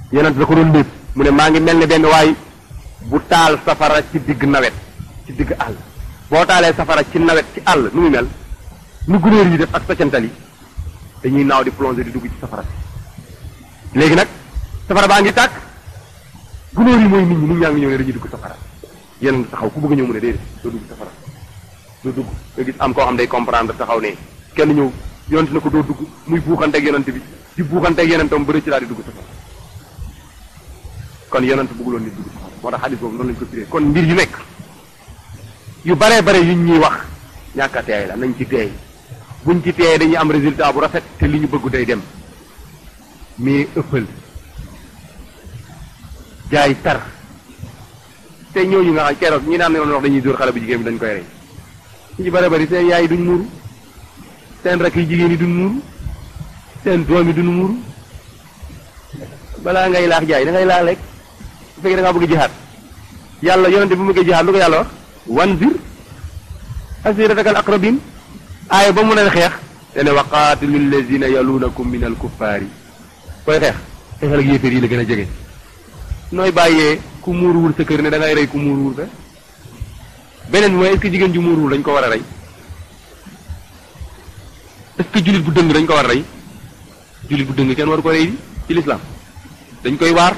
yonent da ko doon lépp mu ne maa ngi mel ne benn waay bu taal safara ci digg nawet ci digg àll boo taalee safara ci nawet ci àll nu muy mel nu gunóor yi def ak saccantal yi dañuy naaw di plongé di dugg ci safara si léegi nag safara baa ngi tàkk gunóor yi mooy nit ñi nit ñaa ngi ñëw ne dañuy dugg safara yéen taxaw ku bëgg ñëw mu ne déedéet doo dugg safara doo dugg nga gis am koo xam day comprendre taxaw ne kenn ñëw yonent na ko doo dugg muy buuxanteeg yonent bi di buuxanteeg yonentam ba rëcc daal di dugg safara kon yonent bëgguloon nit dugg safara moo tax xadis boobu noonu lañ ko firee kon mbir yu nekk yu baree bare yuñ ñuy wax ñàkk a teey la nañ ci teey buñ ci teey dañuy am résultat bu rafet te li ñu bëgg day dem mais ëppal jaay tar te ñooñu nga xam keroog ñi naan yoon wax dañuy dóor xale bu jigéen bi dañ koy rey ñu ci bare bari seen yaay duñ muuru seen rakk yi jigéen yi duñ muuru seen doom yi duñ muuru balaa ngay laax jaay da ngay laax rek bu fekkee da ngaa bëgg jihaat yàlla yonente bu mu bëggee jihaat lu ko yàlla wax wanzir asiratakal aqrabin aaya ba mu ne xeex te ne waqaatilu allazina yaluunakum min al kuffaari koy xeex xeexal ak yéeféer yi la gën a jege nooy bàyyee ku muuruwul sa kër ne da ngay rey ku muuruwul fe beneen bi mooy est-ce que jigéen ju muuruwul dañ ko war a rey est-ce que jullit bu dëng dañ ko war a rey jullit bu dëng kenn waru ko rey di ci lislaam dañ koy waar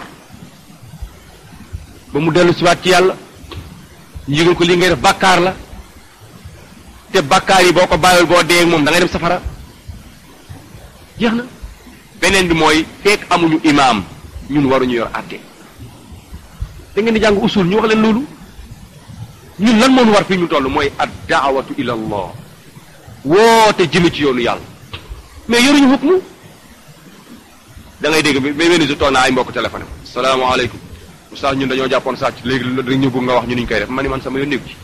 ba mu dellu siwaat ci yàlla ñu yëgal ko li ngay def bàkkaar la te bàkkaar yi boo ko bàyyul boo dee ak moom da ngay dem safara jeex na beneen bi mooy fekk amuñu imaam ñun waruñu yor àtte da ngeen di jàng usul ñu wax leen loolu ñun lan moo ñu war fii ñu toll mooy ad daawatu ila allah woote jëme ci yoonu yàlla mais yoruñu hukmu da ngay dégg ba benn si toog naa ay mbokk téléphone salaamaaleykum oustaz ñun dañoo jàppoon sàcc léegi dañ ñu bëgg nga wax ñu niñ koy def ma ni man sama yoon nekku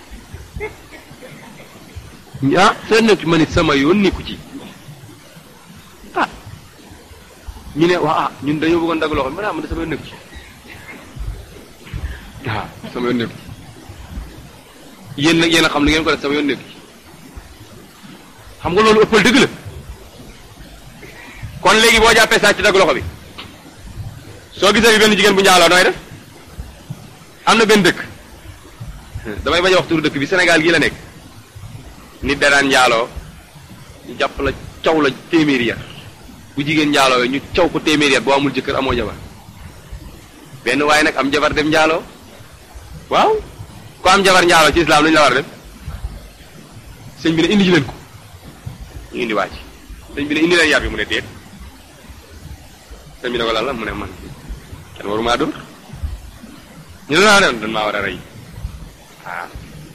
ci ah seen nekku ci ma ni sama yoon nekku ci ah ñu ne waa ah ñun dañoo bëggoon dagg loxo ma ne ah man de sama yoon nekku ci waaw sama yoon nekku ci yéen nag yéen a xam li ngeen ko def sama yoon nekku ci xam nga loolu ëppal dëgg la kon léegi boo jàppee sàcc dagg loxo bi soo gisee bi benn jigéen bu njaaloo nooy def am na benn dëkk damay bañ a wax turu dëkk bi Sénégal gii la nekk nit danaan njaaloo ñu jàpp la caw la téeméeri yar bu jigéen njaaloo ñu caw ko téeméeri yar boo amul jëkkër amoo jabar benn waaye nag am jabar dem njaaloo waaw ko am jabar njaaloo ci islam lu ñu la war a def sëñ bi ne indi ji leen ko ñu indi waa ji sëñ bi ne indi leen yar bi mu ne déet sëñ bi ne ko lan la mu ne man kenn waru maa dóor ñu ne naa ne dañ maa war a rey ah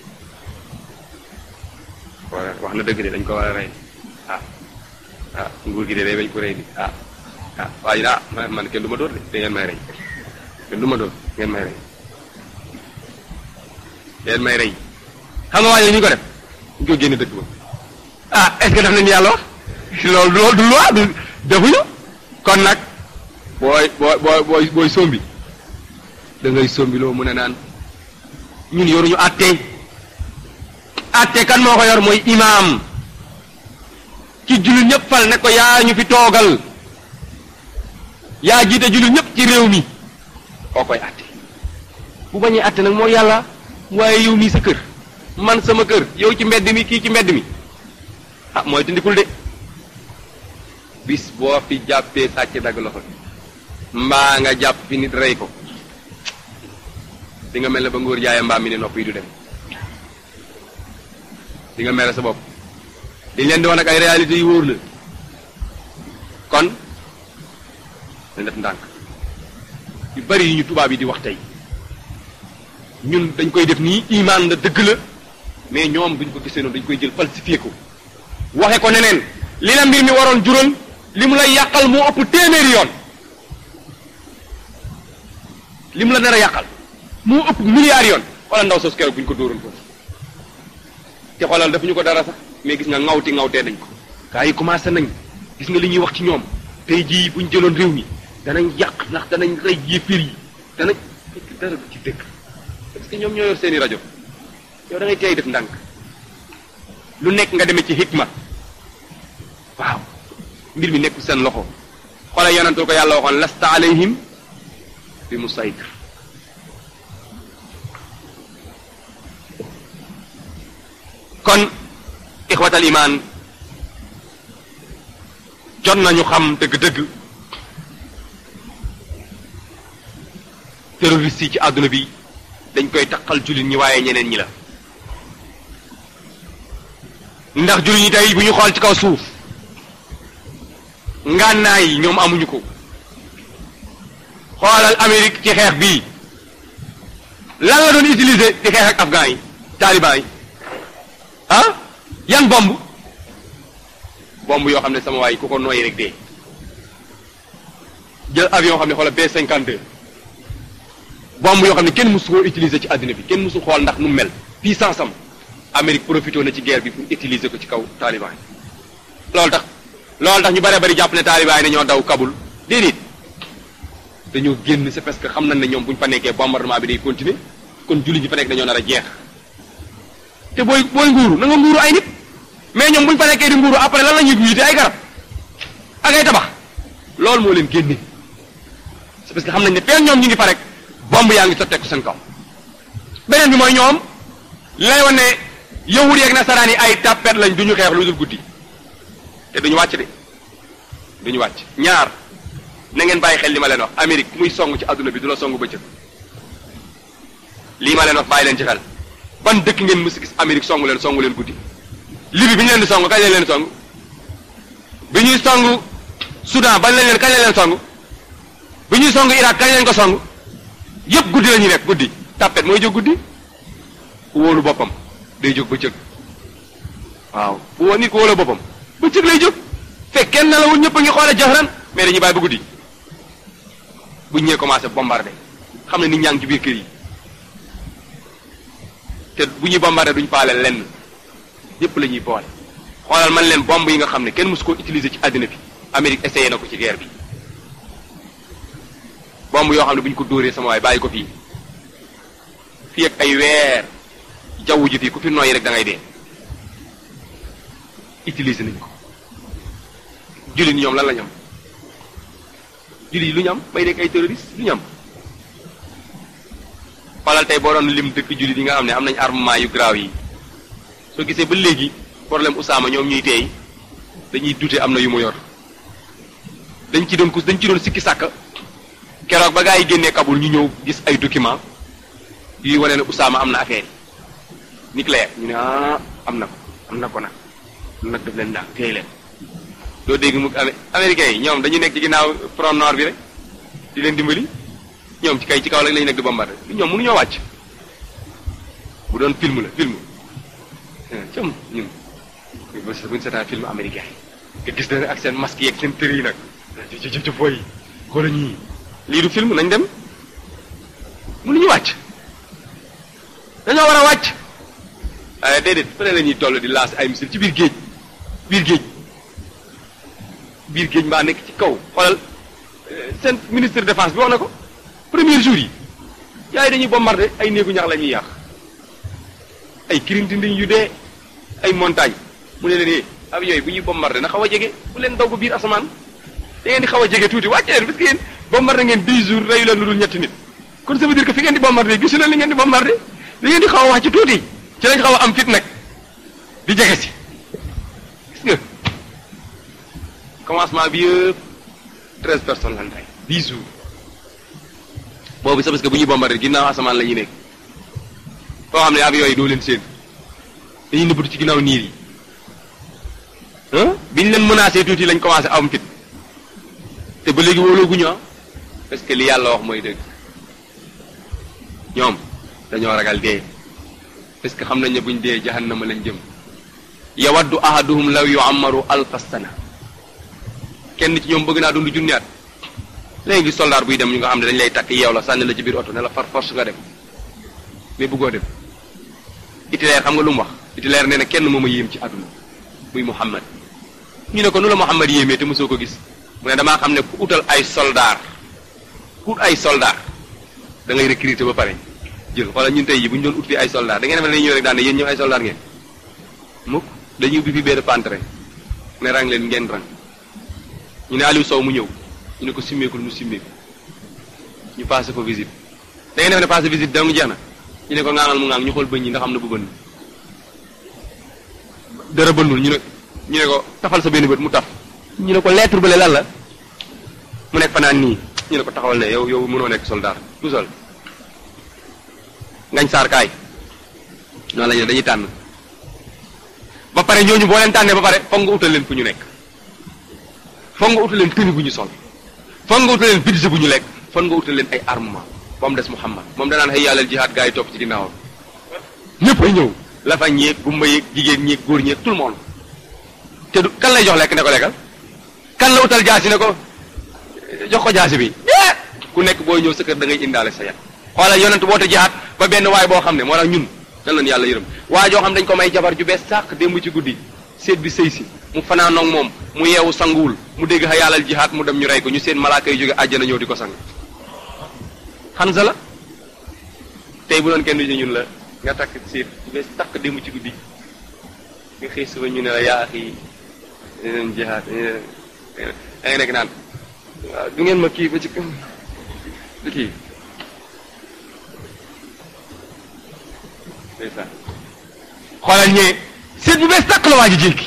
wax na dëgg de dañ ko war a rey ah ah nguur gi de day bañ ko rey di ah ah waaye ah man kenn du ma dóor de da ngeen may rey kenn du ma dóor ngeen may rey ngeen may rey xam nga waaye ñu ko def ñu ko génne dëkk ba ah est-ce que def nañu yàlla wax loolu loolu du loi du defuñu kon nag booy booy booy booy booy sombi da ngay sombi loo mën a naan ñun yoruñu àtte àtte kan moo ko yor mooy imaam ci jullit ñëpp fal ne ko yaa ñu fi toogal yaa jiite jullit ñëpp ci réew mi koo koy àtte bu bañee àtte nag mooy yàlla waaye yow mii sa kër man sama kër yow ci mbedd mi kii ci mbedd mi ah mooy tindikul de bis boo fi jàppee sàcc dagg loxo bi mbaa nga jàpp fi nit rey ko di nga mel ne ba ngóor jaayee mbaam mi ne nopp yi du dem di nga mere sa bopp dañ leen di wax nag ay réalités yu wóor la kon dañ def ndànk yu bari yi ñu tubaab yi di wax tey ñun dañ koy def nii imaan la dëgg la mais ñoom duñ ko gisee noonu dañ koy jël falsifié ko waxe ko neneen li la mbir mi waroon jural li mu lay yàqal moo ëpp téeméeri yoon li mu la nar a yàqal moo ëpp milliards yoon wala ndaw sos keroog bu ñu ko dóoroon foofu te xoolal defuñu ko dara sax mais gis nga ŋawti ŋawtee nañ ko gaa yi commencé nañ gis nga li ñuy wax ci ñoom tey jii buñ jëloon réew mi danañ yàq ndax danañ rey yéefir yi danañ fekk dara du ci dëkk parce que ñoom ñoo yor seeni rajo yow da ngay tey def ndànk lu nekk nga demee ci hikma waaw mbir mi nekku seen loxo xoolal yonentul ko yàlla waxoon lasta alayhim bi musaytir kon ixwatal imaan jot nañu xam dëgg-dëgg terroriste yi ci àdduna bi dañ koy taqal jullit ñi waaye ñeneen ñi la ndax jullit ñi tey bu ñu xool ci kaw suuf ngànnaay yi ñoom amuñu ko xoolal Amérique ci xeex bii lan la doon utiliser di xeex ak afghan yi taliban yi ah yan bomb bomb yoo xam ne sama waay ku ko nooyi rek dee jël avion xam ne xoolal B52 bomb yoo xam ne kenn mësu koo utiliser ci àddina bi kenn mësu xool ndax nu mel puissance am Amérique profité na ci guerre bi pour utiliser ko ci kaw taliban yi loolu tax loolu tax ñu bare bari jàpp ne taliban yi dañoo daw Kaboul déedéet dañoo génn c'est parce que xam nañ ne ñoom bu ñu fa nekkee bombardement bi day continuer kon jullit ñi fa nekk dañoo nar a jeex te booy booy nguuru na nga nguuru ay nit mais ñoom bu ñu fa nekkee di nguuru après lan la ñuy visiter ay garab ak ay tabax loolu moo leen génne c'est parce que xam nañ ne feen ñoom ñu ngi fa rek bomb yaa ngi sotteeku seen kaw beneen bi mooy ñoom li lay wan ne yahud yeeg nasaraan yi ay tàppet lañ du ñu xeex lu dul guddi te duñu wàcc de duñu wàcc ñaar na ngeen bàyyi xel li ma leen wax Amérique ku muy song ci àdduna bi du la song bëccëg lii ma leen wax bàyyi leen ci xel ban dëkk ngeen mës a gis Amérique song leen song leen guddi Libye bi ñu leen di song kañ lañ leen song bi ñuy song Soudan bañ lañ leen kañ lañ leen song bi ñuy song Irak kañ lañ ko song yépp guddi la ñuy nekk guddi tàppet mooy jóg guddi ku wóolu boppam day jóg bëccëg waaw bu woo nit ku wóolu boppam bëccëg lay jóg fekk kenn na la wul ñëpp a ngi xoole jaxran mais dañuy bàyyi ba guddi bu ñee commencé bombardé xam ne nit ñaa ngi ci biir kër yi te bu ñuy bombardé duñ faale lenn yépp la ñuy boole xoolal man leen bomb yi nga xam ne kenn mësu ko utiliser ci àddina bi Amérique essayé na ko ci guerre bi bomb yoo xam ne bu ñu ko dóoree sama waay bàyyi ko fii fii ak ay weer jaww ji fii ku fi noyyi rek da ngay dee utiliser nañ ko jullit ñoom lan la ñu am jullit yi lu ñu am bay nekk ay terroriste lu ñu am xoolal tey boo doon lim dëkk jullit yi nga xam ne am nañ armement yu graaw yi soo gisee ba léegi problème Usaama ñoom ñuy teey dañuy dute am na yu mu yor dañ ci doon kus dañ ci doon sikki sàkk keroog ba gaa yi génnee Kabul ñu ñëw gis ay document yuy wane ne Usaama am na affaire yi nucléaire ñu ne ah am na ko am na ko nag nag def leen daal teey leen doo dégg mu américains yi ñoom dañuy nekk ci ginnaaw front nord bi rek di leen dimbali ñoom ci kay ci kaw rek lañu nekk di bombardé ñoom mënuñoo wàcc bu doon film la film cam ñun buñ seetaan film américain yi nga gis na ak seen masque yeeg seen tër yi nag ci boy xoola ñii lii du film nañ dem mënuñu wàcc dañoo war a wàcc waaye déedéet fële la ñuy toll di laas ay missile ci biir géej biir géej biir géej mbaa nekk ci kaw xoolal seen ministre défense bi wax na ko premier jour yi yaay dañuy bombardé ay néegu ñax la ñuy yàq ay kirintinding yu dee ay montagne mu ne leen yee avion yi bu ñuy bombardé na xaw a jege bu leen daw ba biir asamaan da ngeen di xaw a jege tuuti wàcce leen parce que yéen bombardé ngeen 10 jours reyu leen lu dul ñetti nit kon ça veut dire que fi ngeen di bombardé gisu leen li ngeen di bombardé da ngeen di xaw a wàcc tuuti ci lañ xaw a am fit nag di jege si gis nga commencement bi yëpp treize personnes lan rey dix jours boobu c'est parce que bu ñuy bombardé ginnaaw asamaan la ñuy nekk foo xam ne avion yi doo leen seen dañuy nëbbatu ci ginnaaw niir yi biñ leen menacé tuuti lañ commencé am fit te ba léegi wóolooguñu ah parce que li yàlla wax mooy dëgg ñoom dañoo ragal dee parce que xam nañ ne buñ dee jahannama lañ jëm yawaddu ahaduhum law yu'ammaru alfa sana kenn ci ñoom bëgg naa dund junni at léegi gis soldat buy dem ñu nga xam ne dañ lay takk yeew la sànni la ci biir oto ne la far force nga dem mais bëggoo dem Hitler xam nga lu mu wax Hitler nee na kenn moom a yéem ci àdduna muy Muhammad ñu ne ko nu la Muhammad yéemee te mosoo ko gis mu ne damaa xam ne ku utal ay soldat ku ut ay soldat da ngay recruter ba pare jël wala ñun tey yi bu ñu doon ut fi ay soldat da ngeen defe ne dañuy ñëw rek daan ne yéen ñëw ay soldat ngeen mukk dañuy ubbi fi benn pantre ne rang leen ngeen rang ñu ne Aliou Sow mu ñëw ñu ne ko simmeekul mu simmeeku ñu passé ko visite da ngeen def ne passé visite dong jeex na ñu ne ko ŋaangal mu ŋaang ñu xool bëñ yi ndax am na bu bënn dara bënnul ñu ne ñu ne ko tafal sa benn bët mu taf ñu ne ko lettre bële lan la mu nekk fanaan nii ñu ne ko taxawal ne yow yow mënoo nekk soldat tout seul ngañ saar kaay noonu la ñu dañuy tànn ba pare ñooñu boo leen tànnee ba pare foog nga utal leen fu ñu nekk foog nga utal leen tenue bu ñu sol foog nga utal leen budget bu ñu lekk foog nga utal leen ay armement ba mu des Muhammad moom danaan xëy yàlla jihaad gaa yi topp ci ginnaawam ñëpp ay ñëw la fa ñeeg gumba yeeg jigéen ñeeg góor ñeeg tout le monde te du kan lay jox lekk ne ko lekkal kan la utal jaasi ne ko jox ko jaasi bi ku nekk booy ñëw sa kër da ngay indaale sa yat xoolal yonent boote jihaad ba benn waay boo xam ne moo tax ñun dan leen yàlla yërëm waaye joo xam dañ ko may jabar ju bees sàq démb ci guddi seet bi sëy si mu fanaanoog moom mu yeewu sanguwul mu dégg xa yàllal jihaad mu dem ñu rey ko ñu seen malaaka yi jóge àjjana ñëw di ko sang xansa la tey bu doon kenn du ñun la nga takk seet bu bees sàq démb ci guddi nga xëy suba ñu ne la yaa axi leen jihaad da nga nekk naan waaw du ngeen ma kii ba ci du kii ndeysaan xoolal ñee seet bu bees tàq la waa ji jékki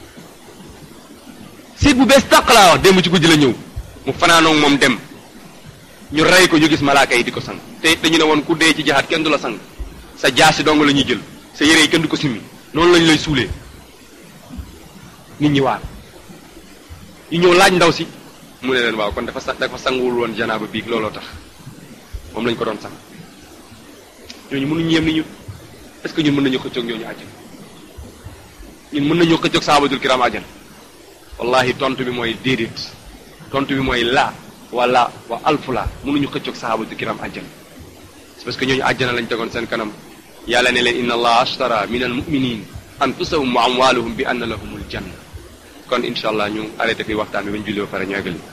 seet bu bees tàq laa wax démb ci guddi la ñëw mu fanaanoog moom dem ñu rey ko ñu gis malaaka yi di ko sang te dañu ne woon ku dee ci jaxaat kenn du la sang sa jaasi dong la ñuy jël sa yére yi kenn du ko simmi noonu lañu lay suulee nit ñi waar ñu ñëw laaj ndaw si mu ne leen waaw kon dafa sa dafa sanguwul woon janaaba biig looloo tax moom lañ ko doon sang ñooñu mënuñu yem ni ñu est-ce que ñun mën nañu xëccoog ñooñu àjjana ñun mën nañu xëccoog sahabatul kiram àjjana wallahi tontu bi mooy déedéet tontu bi mooy la wala wa alfu la mënuñu xëccoog sahabatul kiram àjjana c'est parce que ñooñu àjjana lañ tegoon seen kanam yàlla ne leen inna allah ashtara min al muminin anfusahum wa amwaluhum bi anna lahumul janna kon incha allah ñu arrêté fi waxtaan bi bañ julli ba pare ñu eggali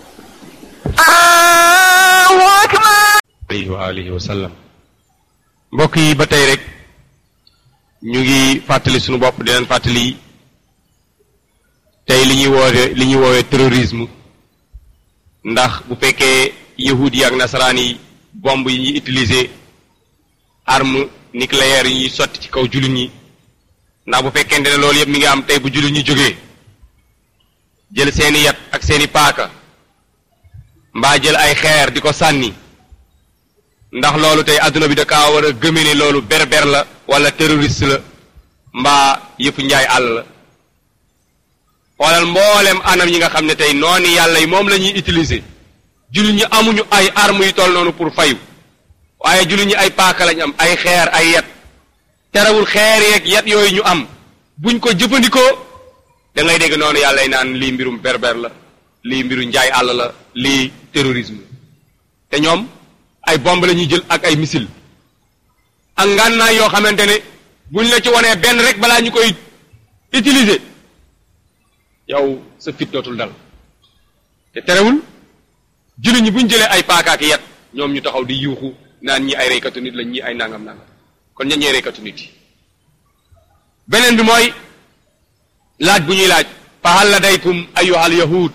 alayhi wa alihi wa sallam mbokk yi ba tey rek ñu ngi fàttali suñu bopp di leen fàttali tey li ñuy woowe li ñuy woowee terrorisme ndax bu fekkee yahud yi ak nasaraan yi bomb yi ñuy utiliser arme nucléaire yi ñuy sotti ci kaw jullit ñi ndax bu fekkente ne loolu yëpp mi ngi am tey bu jullit ñi jógee jël seeni yat ak seeni paaka mbaa jël ay xeer di ko sànni ndax loolu tey adduna bi da kaa war a gëme ne loolu berber la wala terroriste la mbaa yëfu njaay àll la xoolal mboolem anam yi nga xam ne tey noonu yàlla yi moom la ñuy utiliser jullit ñi amuñu ay armes yu toll noonu pour fayu waaye jullit ñi ay paaka lañ am ay xeer ay yat terewul xeer yeeg yat yooyu ñu am buñ ko jëfandikoo da ngay dégg noonu yàlla yi naan lii mbirum berber la lii mbiru njaay àll la lii terrorisme te ñoom ay bomb la ñuy jël ak ay missile ak ngànnaay yoo xamante ne buñ la ci wanee benn rek balaa ñu koy utiliser yow sa fit dootul dal te terewul jullit ñi buñ jëlee ay paakaaki yat ñoom ñu taxaw di yuuxu naan ñi ay reykatu nit lañ ñi ay nangam nangam kon ñan ñee reykatu nit yi beneen bi mooy laaj bu ñuy laaj fa hal ladaykum ayuha al yahud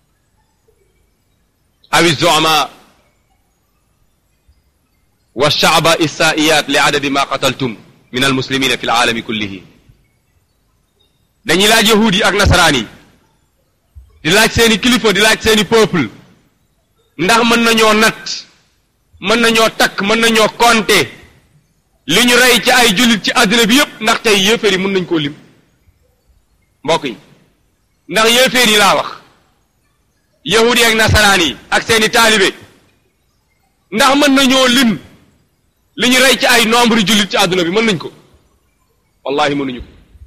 awi zuama wa shaaba issaiyat li adadi ma qataltum min al muslimina fi alaalami kullihi dañuy laaj yahud yi ak nasaraan yi di laaj seeni kilifa di laaj seeni peuple ndax mën nañoo natt mën nañoo takk mën nañoo compter li ñu rey ci ay jullit ci àddina bi yépp ndax tey yéeféer yi mën nañ koo lim mbokk yi ndax yéeféer yi laa wax yahud yi ak nasaraan yi ak seeni taalibe ndax mën nañoo lim li ñu rey ci ay nombre jullit ci àdduna bi mën nañ ko wallahi mënuñu ko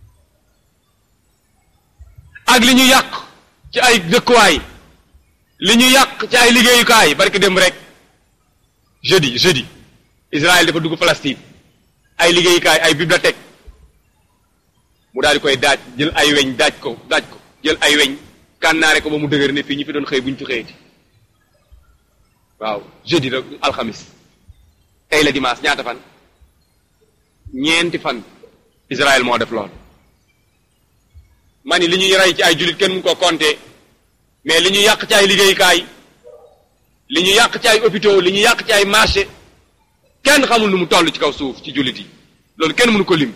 ak li ñu yàq ci ay dëkkuwaay li ñu yàq ci ay liggéeyukaay barki dem rek jeudi jeudi Israël dafa dugg Palestine ay liggéeyukaay ay bibliothèque mu daal di koy daaj jël ay weñ daaj ko daaj ko jël ay weñ kànnaare ko ba mu dëgër ne fii ñu fi doon xëy bu ñu fi xëyati waaw jeudi rek alxamis tey la dimanche ñaata fan ñeenti fan Israël moo def lool ma ni li ñuy rey ci ay jullit kenn mu ko compter mais li ñu yàq ci ay liggéeyukaay li ñu yàq ci ay hôpitaux li ñu yàq ci ay marché kenn xamul nu mu toll ci kaw suuf ci jullit yi loolu kenn mënu ko lim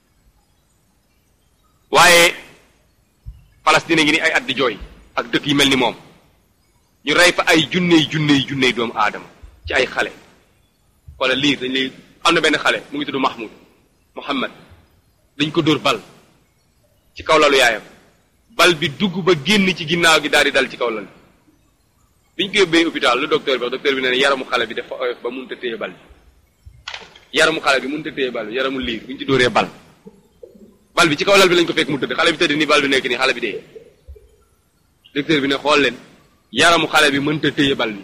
waaye Palestine ngi ni ay at di jooy ak dëkk yi mel ni moom ñu rey fa ay junney junney junney doomu aadama ci ay xale wala lii dañ lay am na benn xale mu ngi tudd Mahmoud Muhammad dañ ko dóor bal ci kaw lalu yaayam bal bi dugg ba génn ci ginnaaw gi daal di dal ci kaw lal bi ñu ko yóbbee hôpital lu docteur bi wax docteur bi nee na yaramu xale bi dafa oyof ba mënut a téye bal bi yaramu xale bi mënut a téye bal bi yaramu liir bu ñu ci dóoree bal bal bi ci kaw lal bi lañ ko fekk mu tëdd xale bi tëdd ni bal bi nekk nii xale bi dee docteur bi ne xool leen yaramu xale bi mënut a téye bal bi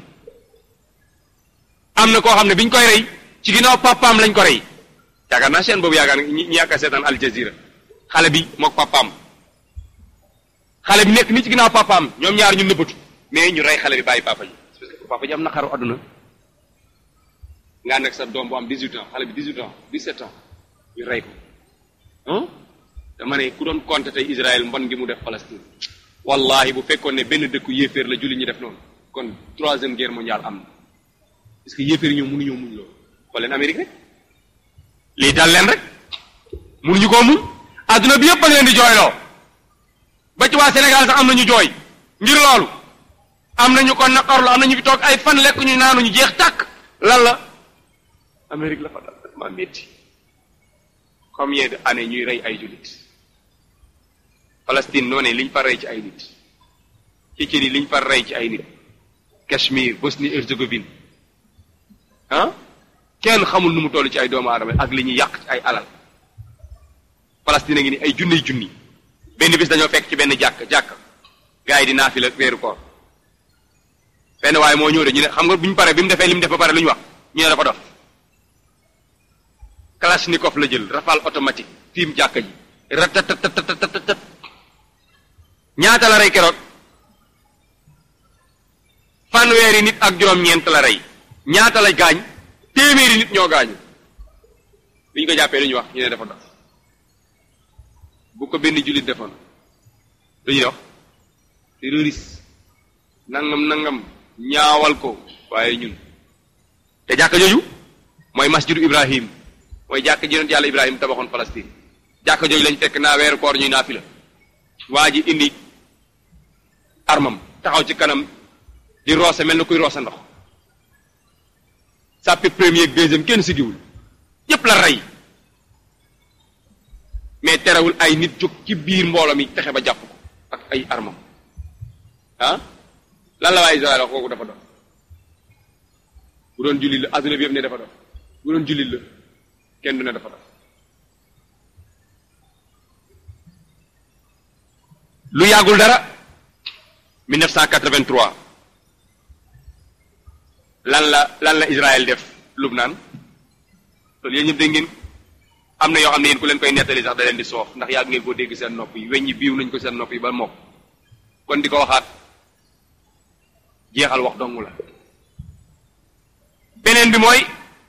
am na koo xam ne biñ koy rey ci ginnaaw papaam lañ ko rey yaakaar naa chaîne boobu yaakaar na ñi ñi yaakaar seetaan Al Jazeera xale bi mook papaam xale bi nekk ni ci ginnaaw papaam ñoom ñaar ñu nëbbatu mais ñu rey xale bi bàyyi papa ji parce que papa ji am na xaru àdduna nga nekk sa doom bu am 18 ans xale bi 18 ans 17 ans ñu rey ko ah dama ne ku doon compter tey Israël mbon gi mu def Palestine wallahi bu fekkoon ne benn dëkku yéeféer la julli ñi def noonu kon troisième guerre mondiale am na parce que yéeféer ñoom mënuñoo muñ loolu xool leen Amérique rek lii dal leen rek mënuñu koo muñ adduna bi yëpp a leen di jooyloo ba ci waa Sénégal sax am nañu jooy ngir loolu am nañu ko naqarlu am nañu fi toog ay fan lekk ñu naanuñu jeex tàkk lan la Amérique la fa dal ma métti combien de années ñuy rey ay jullit Palestine noo ne liñ fa rey ci ay nit Tchétchénie liñ fa rey ci ay nit Cachemire Bosnie Herzégovine ah kenn xamul nu mu toll ci ay doomu aadama ak li ñuy yàq ci ay alal Palestine a ngi ni ay junniy junni benn bis dañoo fekk ci benn jàkk jàkk gars yi di naafila weeru koor benn waaye moo ñëw de ñu ne xam nga bu ñu paree bi mu defee li mu def ba pare lu ñu wax ñu ne dafa dof kalachnikov la jël rafale automatique tiim jàkka ji ratatatatatatatat ñaata la rey keroog fanweeri nit ak juróom-ñeent la rey ñaata la gaañ téeméeri nit ñoo gaañu bi ñu ko jàppee lu ñu wax ñu ne dafa dof bu ko benn jullit defoon lu ñuy wax terroriste nangam nangam ñaawal ko waaye ñun te jàkka jooju mooy masjidu Ibrahim mooy jàkka ji yonent yàlla Ibrahim tabaxoon Palestine jàkka jooju lañ fekk naa weeru koor ñuy naafila waa ji indi armam taxaw ci kanam di roose mel na kuy roose ndox sàppi premier ak deuxième kenn sigiwul yépp la rey mais terewul ay nit jóg ci biir mbooloo mi fexe ba jàpp ko ak ay armam ah lan la waa Israël wax kooku dafa doon bu doon jullit la adduna bi yëpp ne dafa doon bu doon jullit la kenn du ne dafa doon lu yàggul dara 1983 lan la lan la Israël def Lubnaan loolu yéen ñëpp dégg ngeen am na yoo xam ne yéen ku leen koy nettali sax da leen di soof ndax yàgg ngeen koo dégg seen nopp yi weñ ñi biiw nañ ko seen nopp yi ba mokk kon di ko waxaat jeexal wax dong la beneen bi mooy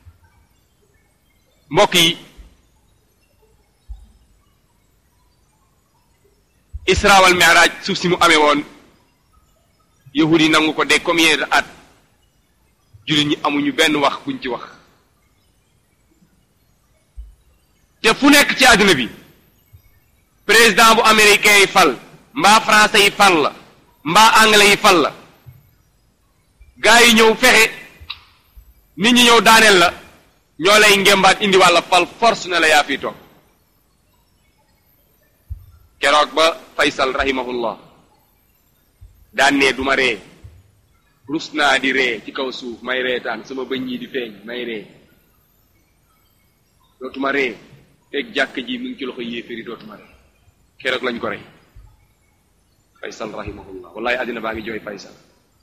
mbokk yi Isra wal Mi'raj suuf si mu amee woon yahud yi nangu ko de combien de at jullit ñi amuñu benn wax buñ ci wax te fu nekk ci àdduna bi président bu américain yi fal mbaa français yi fal la mbaa anglais yi fal la gaa yi ñëw fexe nit ñi ñëw daaneel la ñoo lay ngembaat indi wàlla fal force ne la yaa fii toog keroog ba faysal rahimahullah daan ne du ma ree rus naa di ree ci kaw suuf may reetaan sama bëñ yi di feeñ may ree dootuma ree teg jàkk ji mu ngi ci loxo yéeféri dootuma ree keroog lañ ko rey faysal rahimahullah wallahi àddina baa ngi jooy faysal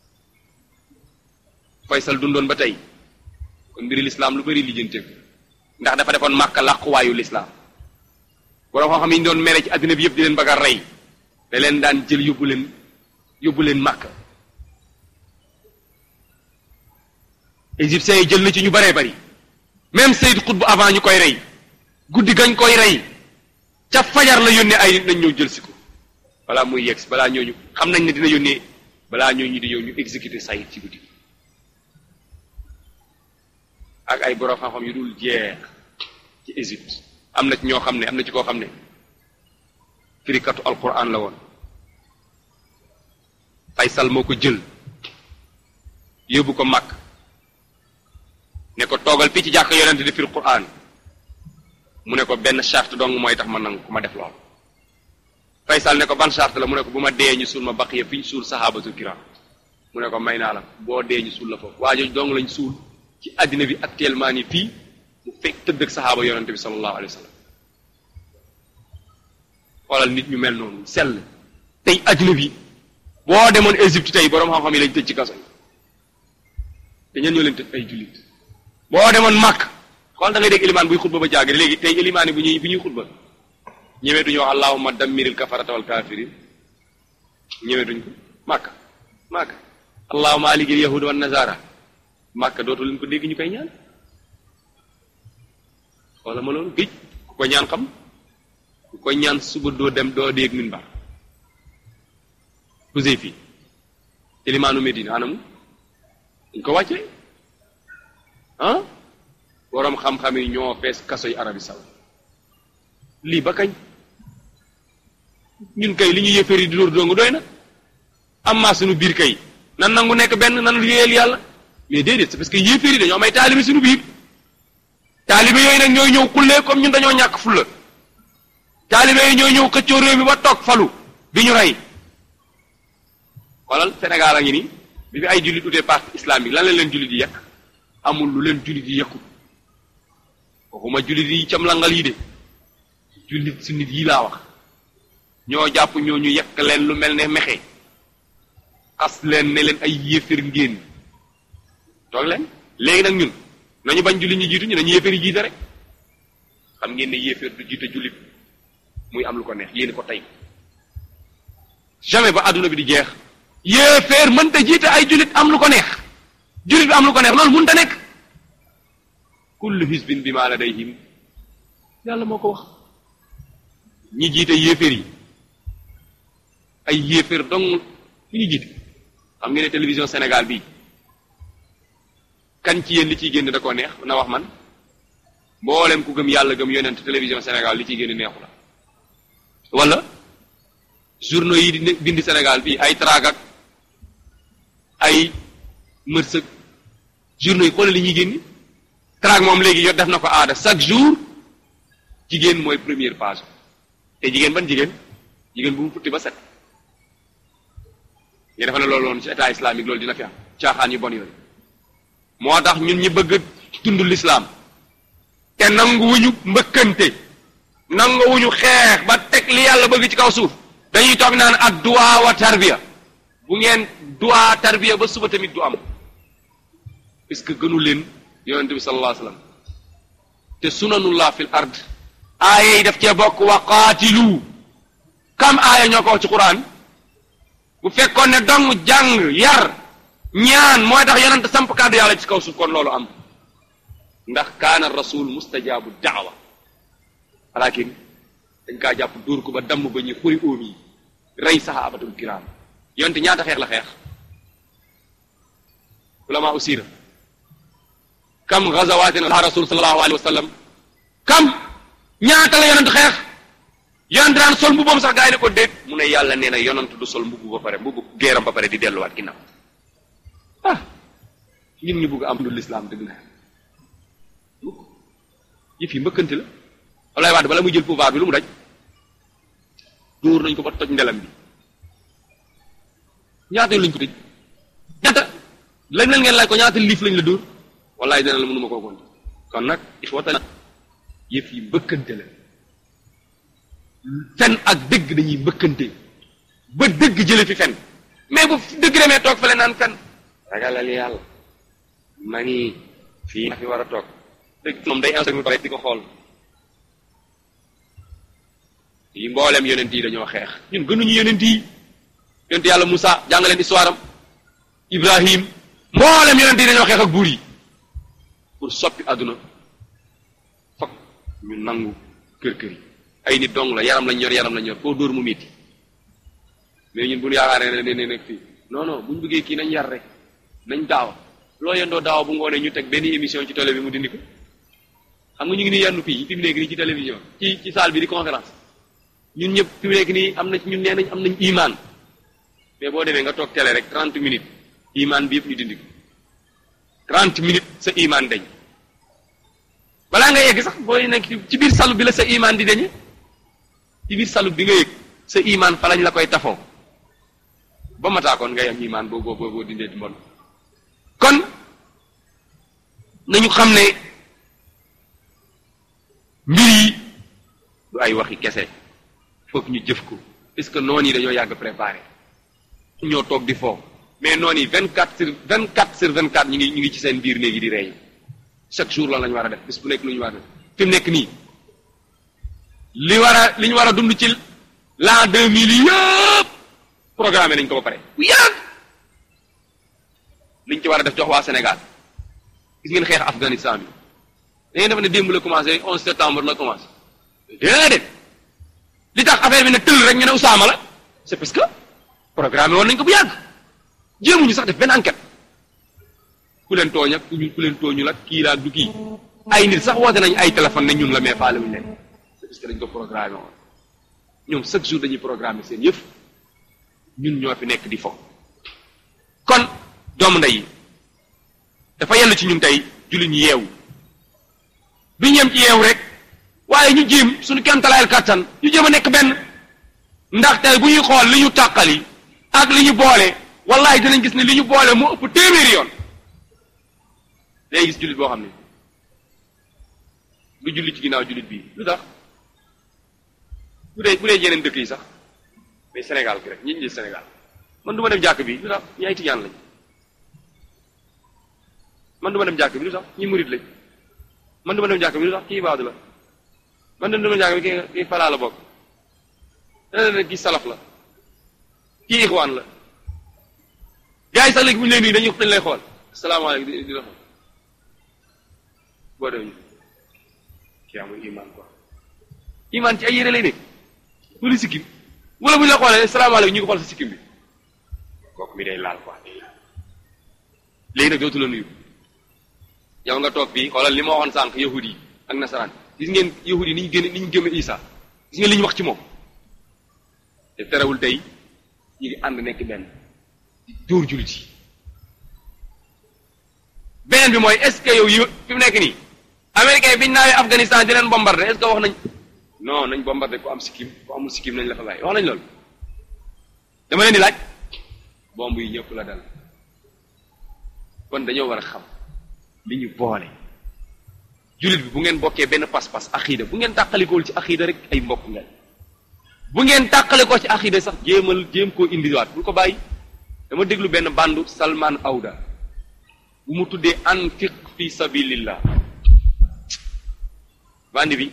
faysal dundoon ba tey kon mbiri lislaam lu bari lijjanteeg ndax dafa defoon màkka làquwaayu lislaam borom xam-xam yi ñu doon mere ci àddina bi yëpp di leen bëgg a rey da leen daan jël yóbbu leen yóbbu leen màkka égyptiens yi jël na ci ñu baree bari même Seyd Xutb avant ñu koy rey guddi gañ koy rey ca fajar la yónnee ay nit nañ ñëw jël si ko balaa muy yegg balaa ñooñu xam nañ ne dina yónnee balaa ñooñu di yow ñu exécuter Saïd ci guddi ak ay borom xam-xam yu dul jeex ci Égypte am na ci ñoo xam ne am na ci koo xam ne firikatu alquran la woon Faysal moo ko jël yóbbu ko màkk ne ko toogal fii ci jàkk yonent di firi quran mu ne ko benn charte dong mooy tax ma nangu ku ma def lool Faysal ne ko ban charte la mu ne ko bu ma dee ñu suul ma baqiya fi ñu suul sahabatul kiram mu ne ko may naa la boo dee ñu suul la foofu waa jooju dong lañ suul ci àddina bi actuellement nii fii mu fekk tëdd ak sahaaba yonente bi sallallahu alayhi wa sallam xoolal nit ñu mel noonu sell tey àddina bi boo demoon Égypte tey boroom xam-xam yi lañ tëj ci kaso yi te ñen ñoo leen tëj ay jullit boo demoon màkk xool da ngay dégg ilimaan buy xutba ba jaagri léegi tey ilimaan yi bu ñuy bu ñuy xutba ñemeetuñu wax allahumma dammiril kafarata wal kafirin ñemeetuñ ko màkk màkk allahumma aligil yahuda wan nazara màkk dootu leen ko dégg ñu koy ñaan xoola ma loolu géej ku ko ñaan xam ku ko ñaan suba doo dem doo dégg minbar pusey fii ilimaanu Medina anamu dañ ko wàccee ah boroom xam-xam yi ñoo fees kaso yi Arabie Saoudite lii ba kañ ñun kay li ñu yëfër yi di dóor dongu doy na am maa suñu biir kay nan nangu nekk benn nan liggéeyal yàlla mais déedéet c'est parce que yëfër yi dañoo am ay taalibe suñu biir taalibe yooyu nag ñooy ñëw xullee comme ñun dañoo ñàkk fulla taalibe yooyu ñooy ñëw xëccoo réew mi ba toog falu bi ñu rey xoolal Sénégal a ngi nii bi fi ay jullit utee parti islamique lan la leen jullit yi yekk amul lu leen jullit yi yekkul waxuma jullit yi cam langal yi de jullit su nit yi laa wax ñoo jàpp ñoo ñu yekk leen lu mel ne mexe xas leen ne leen ay yéefér ngéen toog leen léegi nag ñun nañu bañ jullit ñi jiitu ñu nañu yéefér yi jiite rek xam ngeen ne yéefér du jiite jullit muy am lu ko neex yéen ko tey jamais ba àdduna bi di jeex yéeféer mënta jiite ay jullit am lu ko neex jullit bi am lu ko neex loolu mënta nekk kullu hisbin bi maa ladayhim yàlla moo ko wax ñi jiite yéeféer yi ay yéeféer dong fu ñu jiite xam ngeen ne télévision Sénégal bii kan ci yéen li ciy génn da koo neex na wax man mboolem ku gëm yàlla gëm yonent télévision Sénégal li ciy génn neexu la wala journaux yi di bindi Sénégal fii ay tragak ay mërsëg journaux yi xoolal li ñuy génni trag moom léegi yor def na ko aada chaque jour jigéen mooy première page te jigéen ban jigéen jigéen bu mu futti ba set nga defa ne loolu woon ci état islamique loolu dina fi am caaxaan yu bon yooyu moo tax ñun ñi bëgg a dund l'islam te nanguwuñu mbëkkante nanguwuñu xeex ba teg li yàlla bëgg ci kaw suuf dañuy toog naan ak duwaa wa tarbiya bu ngeen duwaa tarbiya ba suba tamit du am puisque gënu leen yonente bi sallallahu alayhi wasallam te sunanullah fil ard aaya yi daf cee bokk wa qaatilu kam aaya ñoo ko wax ci quran bu fekkoon ne dong jàng yar ñaan mooy tax yonente samp kàddu yàlla ci kaw suuf kon loolu am ndax kaana rasul mustajaabu daawa walakin dañ kaa jàpp dóor ko ba damm ba ñu xuri óom yi rey saxaabatul kiraam yonte ñaata xeex la xeex ulama usira kam gazawaatin la rasul sallallahu alayhi wa sallam kam ñaata la yonent xeex yonent daan sol mbubbam sax gaa yi ne ko déet mu ne yàlla nee na yonent du sol mbubbu ba pare mbubbu géeram ba pare di delluwaat ginnaaw ah ñun ñu bugg am lu lislaam dëgg la yëf yi mbëkkante la Abdoulaye Wade bala muy jël pouvoir bi lu mu daj dóor nañ ko ba toj ndelam bi ñaata yoon lañ ko tëj ñaata lañ leen ngeen laaj ko ñaata liif lañ la dóor wallaay dina la mënuma koo konte kon nag ixwatana yëf yi mbëkkante la fen ak dëgg dañuy mbëkkante ba dëgg jële fi fen mais bu dëgg demee toog fale naan fen ragalal yàlla ma ngi fii fi war a toog dëgg moom day instant pare di ko xool yi mboolem yonent yi dañoo xeex ñun gënuñu yonent yi yonent yàlla Moussa jàngaleen histoire am Ibrahim mboolem yonent yi dañoo xeex ak buur yi pour soppi àdduna fokk ñu nangu kër kër yi ay nit dong la yaram lañ ñor yaram lañ ñor foo dóor mu métti mais ñun bu ñu yaakaaree ne ne nekk fii non non bu ñu bëggee kii nañ yar rek nañ daawa loo yendoo daaw bu ngoonee ñu teg benn émission ci télé bi mu dindi ko xam nga ñu ngi nii yendu fii fi mu nekk nii ci télévision ci ci salle bi di conférence ñun ñëpp fi mu nekk nii am na ñun nee nañ am nañ imaan mais boo demee nga toog télé rek 30 minutes imaan bi yëpp ñu dindi ko 30 minutes sa imaan dañ balaa nga yegg sax booy nekk ci biir salu bi la sa imaan di dañe ci biir salu bi nga yëg sa imaan fa lañ la koy tafoo ba mataakoon ngay am imaan boo boo boo dindee di mbon kon nañu xam ne mbir yi du ay waxi kese foog ñu jëf ko est-ce que noonu yi dañoo yàgg préparé ñoo toog di foofu mais noonu yi vingt quatre sur vingt quatre sur vingt quatre ñu ngi ñu ngi ci seen biir léegi di rey chaque jour lan la ñu war a def bis bu nekk lu ñu war a def fi mu nekk nii li war a li ñu war a dund ci l'an deux mille yëpp programmé nañ ko ba pare bu yàgg liñ ci war a def jox waa Sénégal gis ngeen xeex Afghanistan bi da ngeen def ne démb la commencé 11 septembre la commencé déedéet li tax affaire bi ne tël rek ñu ne Usaama la c'est parce que programme woon nañ ko bu yàgg jéemuñu sax def benn enquête ku leen tooñ ak ku leen tooñu la kii la ak du kii ay nit sax woote nañ ay téléphone ne ñun la mais faale wuñu leen c'est parce que dañ ko programmé woon ñoom chaque jour dañuy programmé seen yëf ñun ñoo fi nekk di fo kon doomu ndey yi dafa yell ci ñun tey jullit ñu yeewu du ñem ci yeewu rek waaye ñu jéem suñu kemtalaayal kàttan ñu jéem a nekk benn ndax tey bu ñuy xool li ñu tàqali ak li ñu boole wallahi dinañ gis ne li ñu boole moo ëpp téeméeri yoon day gis jullit boo xam ne lu jullit ci ginnaaw jullit bii lu tax bu dee bu dee yeneen dëkk yi sax mais Sénégal gi rek ñi ñu Sénégal man du ma dem jàkk bi lu tax ñi ay tijaan lañ man du ma dem jàkk bi lu tax ñi murit lañ man du ma dem jàkk bi lu tax kii baadu la man du ma dem jàkk bi kii kii falaa la bokk dana ne kii salaf la kii ixwaan la gars yi sax léegi bu ñu lay nuyu dañuy dañ lay xool salaamaaleykum di di la xool boo demee kii amul iman quoi iman ci ay yére lay nekk wala sikkim wala bu ñu la xoolee salaamaaleykum ñu ko xool sa sikkim bi kooku mi day laal quoi day laal léegi nag dootu la nuyu yow nga toog fii xoolal li ma waxoon sànq yahud yi ak nasaraan gis ngeen yahud yi ni ñu génne ni ñu gëme Isa gis ngeen li ñu wax ci moom te terewul tey ñu ngi ànd nekk benn di dóor jullit yi beneen bi mooy est-ce que yow yi fi mu nekk nii américain biñ naawee Afghanistan di leen bombardé est-ce que wax nañ non nañ bombardé ku am sikkim ku amul sikkim nañ la fa bàyyi wax nañ loolu dama leen di laaj bomb yi ñëpp la dal kon dañoo war a xam li ñu boole jullit bi bu ngeen bokkee benn pas-pas axiida bu ngeen tàqalikool ci axiida rek ay mbokk ngeen bu ngeen tàqale ko ci axiida sax jéemal jéem koo indiwaat bul ko bàyyi dama déglu benn bandu Salman Awda bu mu tuddee anfiq fi sabilillah bandi bi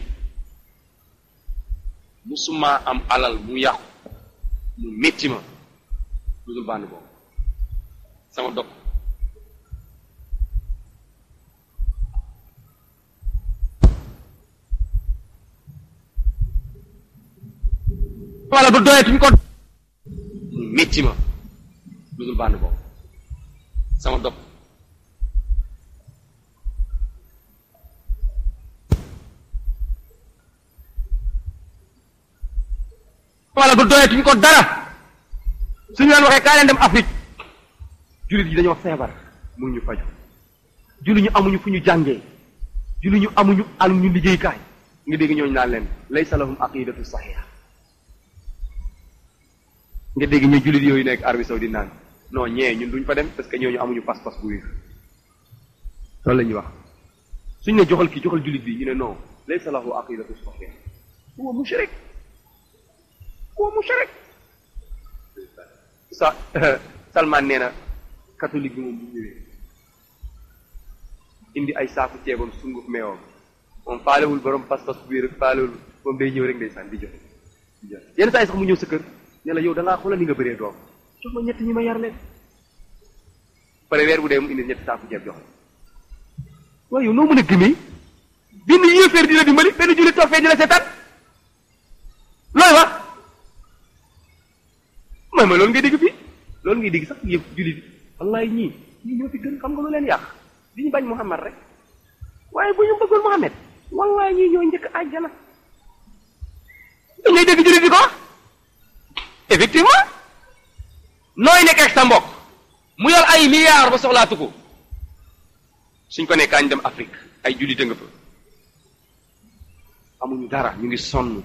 musuma am alal mu yàqu mu métti ma lu dul band boobu sama dog wala ba doyetuñ ko mu métti ma lu dul band boobu sama dog wala ba doyetuñ ko dara suñu leen waxee kaa leen dem Afrique jullit yi dañoo feebar mu ñu faju jullit ñu amuñu fu ñu jàngee jullit ñu amuñu amuñu liggéeykaay nga dégg ñooñu naan leen laysa lahum aqidatu saxiha nga dégg ñu jullit yooyu nekk Arabie Saoudite naan non ñee ñun duñ fa dem parce que ñooñu amuñu pas-pas bu wér loolu la ñuy wax suñ ne joxal kii joxal jullit bi ñu ne non laysa lahu aqidatu saxiha huwa mushrik huwa mushrik sa Salman nee na catholique bi moom bu ñëwee indi ay saaku ceebam sunguf meewam moom faalewul borom pas-pas bu wér faalewul moom day ñëw rek ndeysaan di joxe di joxe yenn saa yi sax mu ñëw sa kër ne la yow da ngaa xoolal ni nga bëree doom jox ma ñett ñi ma yar leen pare weer bu dee mu indi ñetti saaku ceeb jox waaye yow noo mën a gëmee benn yéeféer di la dimbali benn jullit toog fee di la seetaan looy wax mooy ma loolu ngay dégg fii loolu ngay dégg sax yëpp jullit bi wallaay ñii ñii ñoo fi gën xam nga lu leen yàq li ñu bañ Muhammad rek waaye bu ñu bëggoon Muhammad wallaay ñii ñoo njëkk àjjana da ngay dégg jullit di ko wax effectivement nooy nekk ak sa mbokk mu yor ay milliards ba soxlaatu ko suñ ko ne kaañ dem Afrique ay jullit a nga fa amuñu dara ñu ngi sonn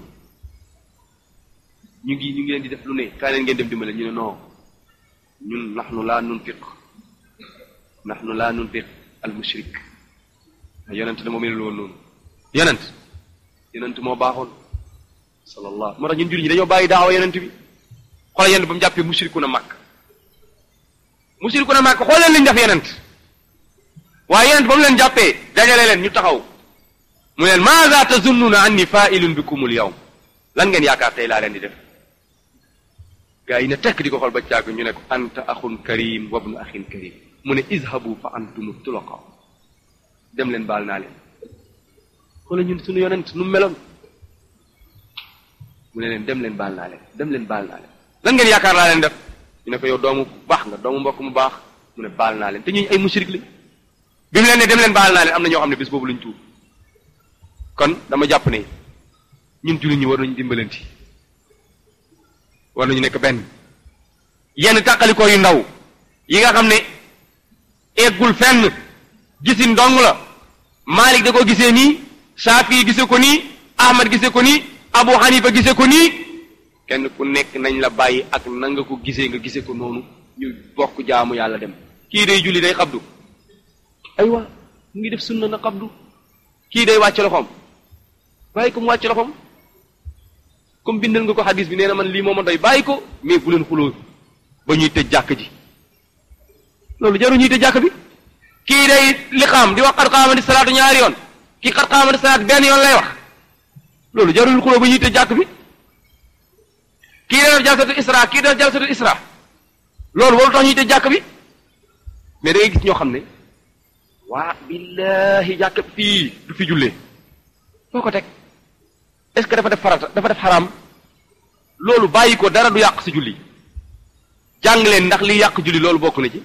ñu ngi ñu ngi leen di def lu ne kaa leen ngeen dem dimbale ñu ne non ñun nahnu laa nunfiq nahnu laa nunfiq al mushrik yonent da moo melul woon noonu yonent yonent moo baaxoon sallallahu moo tax ñun jullit ñi dañoo bàyyi daawa yonent bi xoolal yonent ba mu jàppee mushriku na màkk mushriku na màkk xool leen liñ def yonent waaye yonent ba mu leen jàppee dajale leen ñu taxaw mu leen maza tazunnuna anni fa'ilun bikumul yawm lan ngeen yaakaar tey laa leen di def gaa yi ne tekk di ko xool ba càgg ñu ne ko anta axun karim wabnu axin karim mu ne izhabu fa antum tulaqa dem leen baal naa leen xoolal ñun suñu yonent nu meloon mu ne leen dem leen baal naa leen dem leen baal naa leen lan ngeen yaakaar laa leen def ñu ne ko yow doomu baax nga doomu mbokk mu baax mu ne baal naa leen te ñuy ay mushrik lañ bi mu leen ne dem leen baal naa leen am na ñoo xam ne bés boobu lañ tuub kon dama jàpp ne ñun jullit ñi war nañu dimbalanti war nañu nekk benn yenn tàqalikoo yu ndaw yi nga xam ne eggul fenn gisin ndong la Malik da ko gisee nii Shafi gisee ko nii Ahmad gisee ko nii Abu Hanifa gisee ko nii kenn ku nekk nañ la bàyyi ak na nga ko gisee nga gisee ko noonu ñu bokk jaamu yàlla dem kii day julli day xabdu aywa mu ngi def sunna na xabdu kii day wàcc loxoom bàyyi ko mu wàcc loxoom comme bindal nga ko xadis bi nee na man lii moo ma doy bàyyi ko mais bu leen xuloo ba ñuy tëj jàkk ji loolu jaru ñuy tëj jàkk bi kii day liqaam di wax xat xaamadi salaatu ñaari yoon kii xat xaamadi salaat benn yoon lay wax loolu jarul xuloo ba ñuy tëj jàkk bi kii day def jalsatu isra kii def jalsatu isra loolu waru tax ñuy tëj jàkk bi mais da ngay gis ñoo xam ne waa billahi jàkk fii du fi jullee foo ko teg est-ce que dafa def farata dafa def xaraam loolu bàyyi ko dara du yàq si julli jàng leen ndax li yàq julli loolu bokk na ci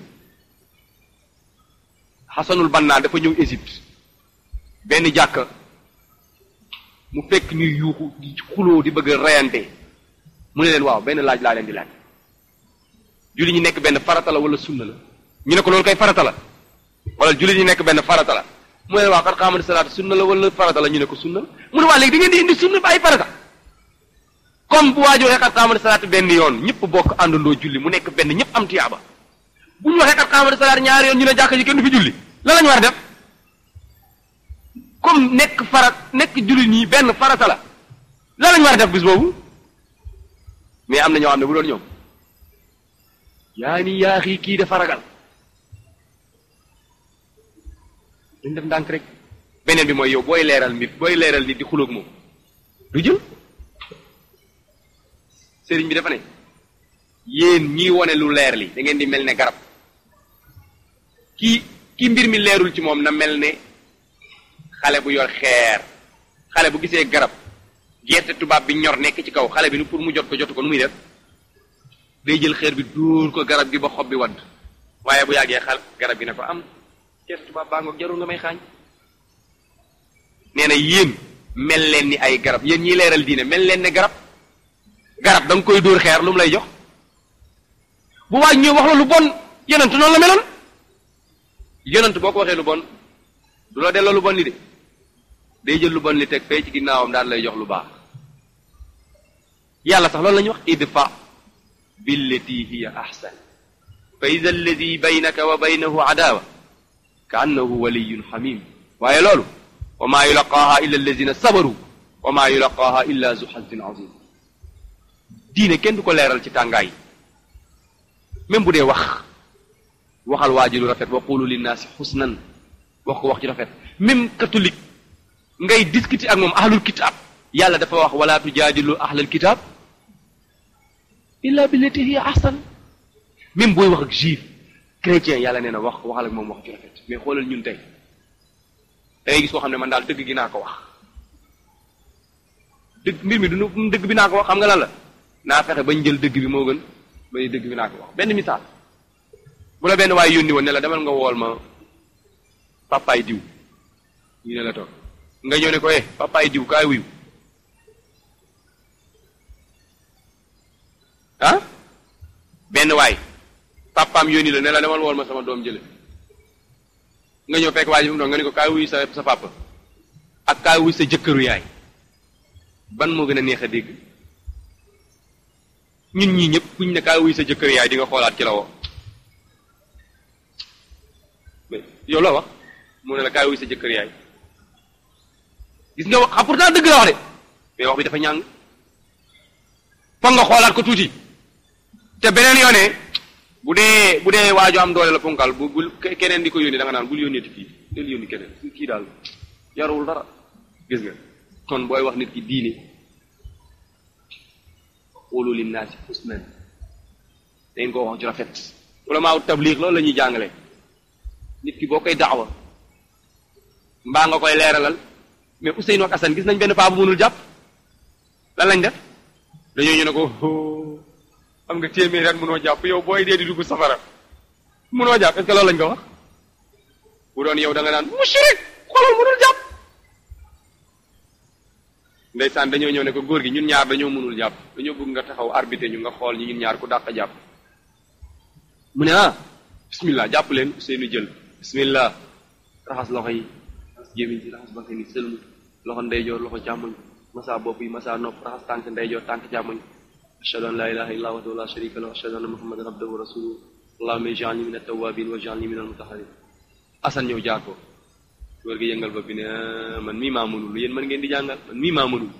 xasanul bannaa dafa ñëw Égypte benn jàkk mu fekk ñuy yuuxu di xuloo di bëgg a reyante mu ne leen waaw benn laaj laa leen di laaj julli ñi nekk benn farata la wala sunna la ñu ne ko loolu kay farata la wala julli ñi nekk benn farata la mu ne waaw xat xaamadi salaat sunna la wala farata la ñu ne ko sunna la mu ne waa léegi da ngeen di indi sunna ba ay farata comme bu waaj waxee xat xaamadi salaat benn yoon ñëpp bokk àndandoo julli mu nekk benn ñëpp am tiyaaba bu ñu waxee xat xaamadi salaat ñaari yoon ñu ne jàkk ji kenn du fi julli lan la ñu war a def comme nekk farat nekk julli nii benn farata la lan la ñu war a def bis boobu mais am na ñoo xam ne bu doon ñoom yaa ni yaa xii kii dafa ragal dañ def ndànk rek beneen bi mooy yow booy leeral mbir booy leeral nit di xulóog moom du jël sëriñ bi dafa ne yéen ñii wone lu leer li da ngeen di mel ne garab kii ki mbir mi leerul ci moom na mel ne xale bu yor xeer xale bu gisee garab gerte tubaab bi ñor nekk ci kaw xale bi nu pour mu jot ko jotu ko nu muy def day jël xeer bi dóor ko garab gi ba xob bi wadd waaye bu yàggee xal garab gi ne ko am gerte tubaab baa ngoog jarul nga may xaañ nee na yéen mel leen ni ay garab yéen ñiy leeral diine mel leen ne garab garab da nga koy dóor xeer lu mu lay jox bu waaj ñëw wax la lu bon yonent noonu la meloon yonent boo ko waxee lu bon du la delloo lu bon li de day jël lu bon li teg fee ci ginnaawam daal lay jox lu baax yàlla sax loolu la ñuy wax idfa billati hiya ahsan fa ida alladi baynaka wa baynahu adaawa ka annahu waliyun xamim waaye loolu wa maa yulaqaaha illa alladina sabaru wa maa yulaqaaha illa zu xazin azim diine kenn du ko leeral ci tàngaay même bu dee wax waxal waa ji lu rafet wa qulu linnaasi xusnan wax ko wax ci rafet même catholique ngay discuter ak moom ahlul kitab yàlla dafa wax wala tujaadilu ahlal kitab illa billati hiya ahsan même booy wax ak juif chrétien yàlla nee na wax waxal ak moom wax ci rafet mais xoolal ñun tey da ngay gis koo xam ne man daal dëgg gi naa ko wax dëgg mbir mi du nu dëgg bi naa ko wax xam nga lan la naa fexe bañ jël dëgg bi moo gën bañ dëgg bi naa ko wax benn misaal bu bu la benn waay yónni woon ne la demal nga wool ma papaay diw ñu ne la toog nga ñëw ne ko eh papaay diw kaay wuyu ah benn waay papaam yónni la ne la demal wool ma sama doom jële nga ñëw fekk waa ji mu doon nga ne ko kaay wuyu sa sa papa ak kaay wuyu sa jëkkëru yaay ban moo gën a neex a dégg ñun ñii ñëpp kuñ ne kaay wuyu sa jëkkëru yaay di nga xoolaat ci la woo yow la wax mu ne la kaay wuyu sa jëkkër yaay gis nga wax xam pourtant dëgg la wax de mais wax bi dafa ñàng foog nga xoolaat ko tuuti te beneen yoonee bu dee bu dee waaju am doole la ponkal bu bu keneen di ko yónni da nga naan bul yónneeti kii del yónni keneen kii daal yarawul dara gis nga kon booy wax nit ki diine qulu linnaasi husnan dañ koo wax ju rafet ulama tabliq loolu la ñuy jàngale nit ki boo koy daawa mbaa nga koy leeralal mais Ousseynou ak Assane gis nañ benn paa bu mënul jàpp lan lañ def dañoo ñu ne ko am nga téeméer at mënoo jàpp yow booy dee di dugg safara mënoo jàpp est-ce que loolu lañ ko wax bu doon yow da nga naan mushrik xoolal mënul jàpp ndeysaan dañoo ñëw ne ko góor gi ñun ñaar dañoo mënul jàpp dañoo bëgg nga taxaw arbitre ñu nga xool ñi ñun ñaar ku dàq jàpp mu ne ah bismillah jàpp leen Ousseynou jël bismillah raxas loxo yi raxas gémmiñ ci raxas bakkan yi sëlmu loxo ndeyjoor loxo càmmoñ masa bopp yi masa nopp raxas tànk ndeyjoor tànk càmmoñ ashhadu an la ilaha illa wahdahu la sharika lahu ashhadu anna muhammadan abduhu wa rasuluhu allahumma ij'alni min at-tawwabin wa ij'alni min al-mutahharin asan ñëw jaar ko góor gi yëngal bopp bi ne man mii maa mënul yéen man ngeen di jàngal man mii maa mënul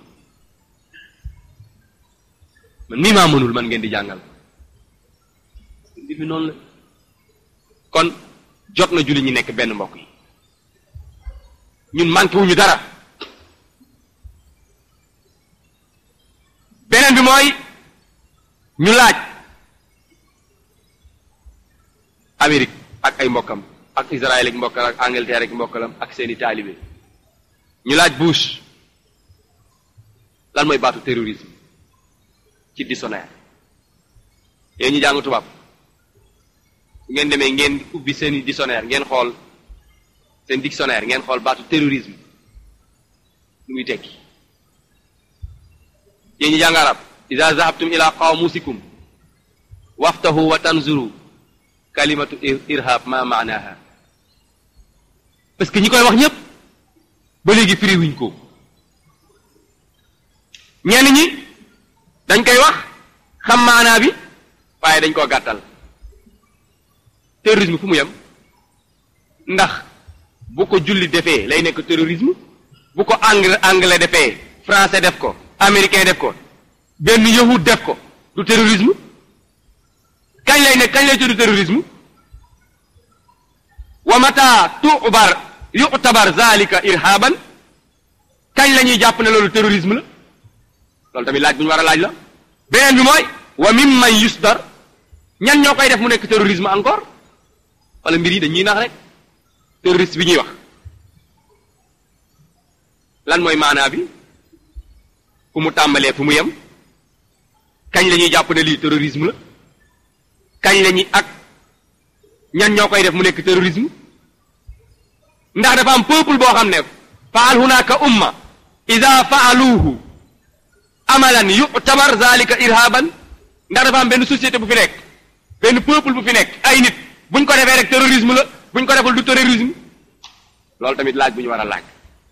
man mii maa mënul man ngeen di jàngal mbir mi noonu la kon jot na julli ñi nekk benn mbokk yi ñun manqué wuñu dara beneen bi mooy ñu laaj Amérique ak ay mbokkam ak Israël ak mbokkam ak Angleterre ak mbokkalam ak seeni taalibe ñu laaj Bush lan mooy baatu terrorisme ci dictionnaire yéen ñu jàng tubaab ngeen demee ngeen ubbi seeni dictionnaire ngeen xool seen dictionnaire ngeen xool baatu terrorisme lu muy tekki yéen ñi jàng arab ida zahabtum ila qawmusikum waftahu wa tanzuru kalimatu irhab ma maanaha parce que ñi koy wax ñépp ba léegi firi wuñ ko ñenn ñi dañ koy wax xam maanaa bi waaye dañ koo gàttal terrorisme fu mu yem ndax bu ko julli defee lay nekk terrorisme bu ko anglais anglais defee français def ko américain def ko benn yahud def ko du terrorisme kañ lay nekk kañ lay tudd terrorisme wa mata tu'bar yu'tabar zalika irhaban kañ la ñuy jàpp ne loolu terrorisme la loolu tamit laaj bu ñu war a laaj la beneen bi mooy wa mimman yusdar ñan ñoo koy def mu nekk terrorisme encore wala mbir yi dañuy nax rek terroriste bi ñuy wax lan mooy maanaa bi fu mu tàmbalee fu mu yem kañ la ñuy jàpp ne lii terrorisme la kañ la ñuy ak ñan ñoo koy def mu nekk terrorisme ndax dafa am peuple boo xam ne faal hunaka umma ida faaluuhu amalan yu'tabar zalika irhaban ndax dafa am benn société bu fi nekk benn peuple bu fi nekk ay nit buñ ko defee rek terrorisme la buñ ko deful du terrorisme loolu tamit laaj bu ñu war a laaj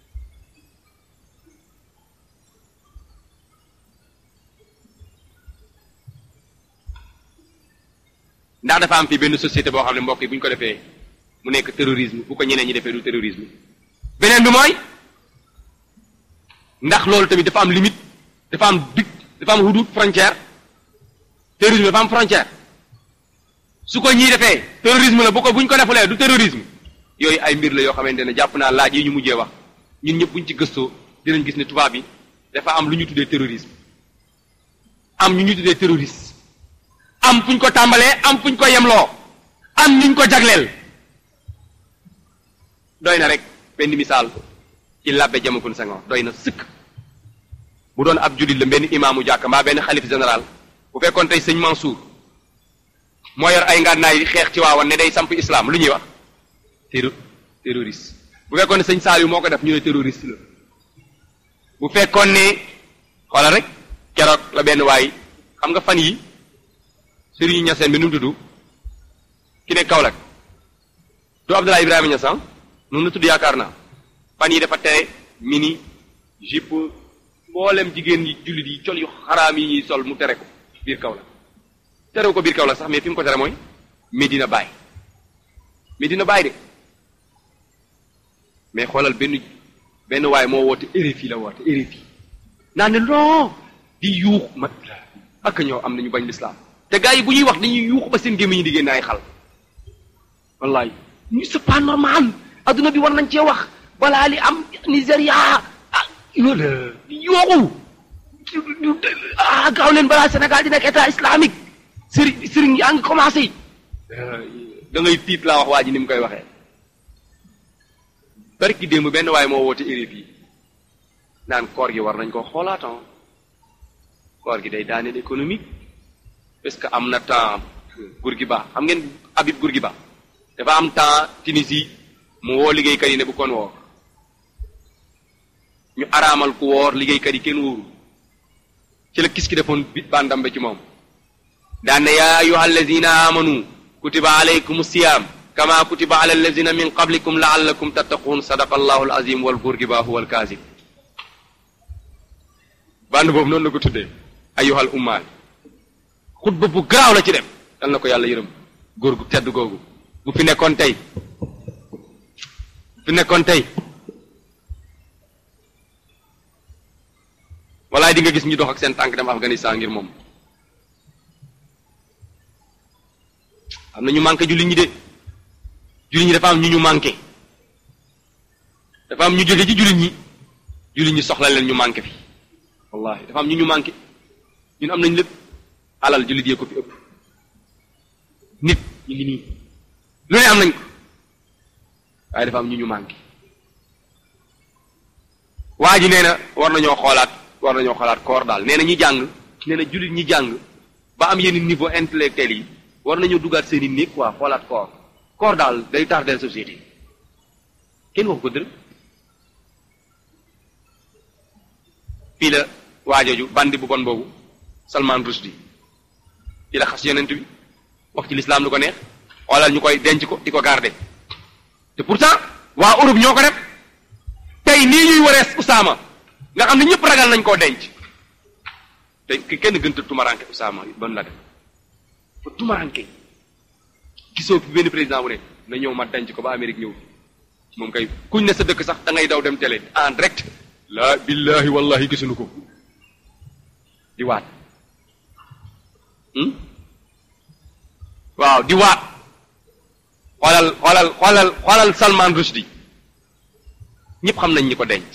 ndax dafa am fii benn société boo xam ne mbokk yi bu ñu ko defee mu nekk terrorisme bu ko ñeneen ñi defee du terrorisme beneen bi mooy ndax loolu tamit dafa am limite dafa am dig dafa am hudud frontière terrorisme dafa am frontière su ko ñii defee terrorisme la bu ko bu ñu ko defulee du terrorisme yooyu ay mbir la yoo xamante ne jàpp naa laaj yi ñu mujjee wax ñun ñëpp buñ ci gëstoo dinañ gis ne tubaab bi dafa am lu ñu tuddee terrorisme am ñu ñu tuddee terroriste am fuñ ko tàmbalee am fuñ ko yemloo am ñu ko jagleel doy na rek benn misaal ci labbe jamakun Senghor doy na sëkk bu doon ab jullit la benn imaamu jàkk mbaa benn xalif général bu fekkoon tey sëñ Mansour moo yor ay ngànnaay di xeex ci waawan ne day samp islam lu ñuy wax terro terroriste bu fekkoon ne sëñ Saliou moo ko def ñu ne terroriste la bu fekkoon ne xoolal rek keroog la benn waay xam nga fan yi sëriñu ñaseen bi nu mu tudd ki ne Kaolack du Abdoulaye Ibrahima Niass noonu la tudd yaakaar naa fan yi dafa tere mini jupe mboolem jigéen yi jullit yi col yu xaraam yi ñuy sol mu tere ko biir Kaolack terew ko biir Kaolack sax mais fi mu ko tere mooy Medina Baye Medina Baye de mais xoolal benn benn waay moo woote RFI la woote RFI naa ne non di yuux ma ak ñoo am nañu bañ lislaam te gars yi bu ñuy wax dañuy yuux ba seen gémmiñ ñi di génne ay xal wallaay ñu c'est pas normal adduna bi war nañ cee wax balaa li am Nigéria ah yoola di yooxu ah gaaw leen balaa Sénégal di nekk état islamique sëriñ sëriñ yaa ngi commencé da ngay tiit laa wax waa ji ni mu koy waxee barki démb benn waaye moo woote RFI naan koor gi war nañ ko xoolaatan koor gi day daaneel économique parce que am na temps Bourguiba xam ngeen Habib Bourguiba dafa am temps Tunisie mu woo liggéeykat yi ne bu kon woor ñu araamal ku woor liggéeykat yi kenn wóoru ci la kis ki defoon bi bandambe ci moom daan ne yaa ayuha alladina amanu kutiba alaykum siyam kama kutiba ala alladina min qablikum laallakum tattaqun sadaqa allahu alazim wal Bourguiba huwa alkaazib band boobu noonu la ko tuddee ayuhal ummaal xutba bu garaaw la ci dem yal na ko yàlla yërëm góor gu tedd googu bu fi nekkoon tey bu fi nekkoon tey walaay di nga gis ñu dox ak seen tànk dem Afghanistan ngir moom am na ñu manqué jullit ñi de jullit ñi dafa am ñu ñu manqué dafa am ñu jóge ci jullit ñi jullit ñi soxla leen ñu manqué fi wallahi dafa am ñu ñu manqué ñun am nañ lépp alal jullit yee ko fi ëpp nit ñu ngi nii lu ne am nañ ko waaye dafa am ñu ñu manqué waa ji nee na war nañoo xoolaat war nañoo xoolaat koor daal nee na ñi jàng nee na jullit ñi jàng ba am yenn niveau intellectuel yi war nañoo dugaat seen i néeg quoi xoolaat koor koor daal day tardeel société kenn waxu ko dërëm fii la waajooju bandi bu bon boobu Salman Rushdie ci la xas yonent bi wax ci lislaam lu ko neex xoolal ñu koy denc ko di ko garder te pourtant waa Europe ñoo ko def tey nii ñuy warees Usaama nga xam ne ñëpp ragal nañ koo denc te ki kenn gënta tumaranke Usaama ban la def fa tumaranke gisoo fi benn président bu ne na ñëw ma denc ko ba Amérique ñëw moom kay kuñ ne sa dëkk sax da ngay daw dem télé en direct la billahi wallahi gisuñu ko di waat waaw di waat xoolal xoolal xoolal xoolal Salman Rushdie ñëpp xam nañ ñi ko denc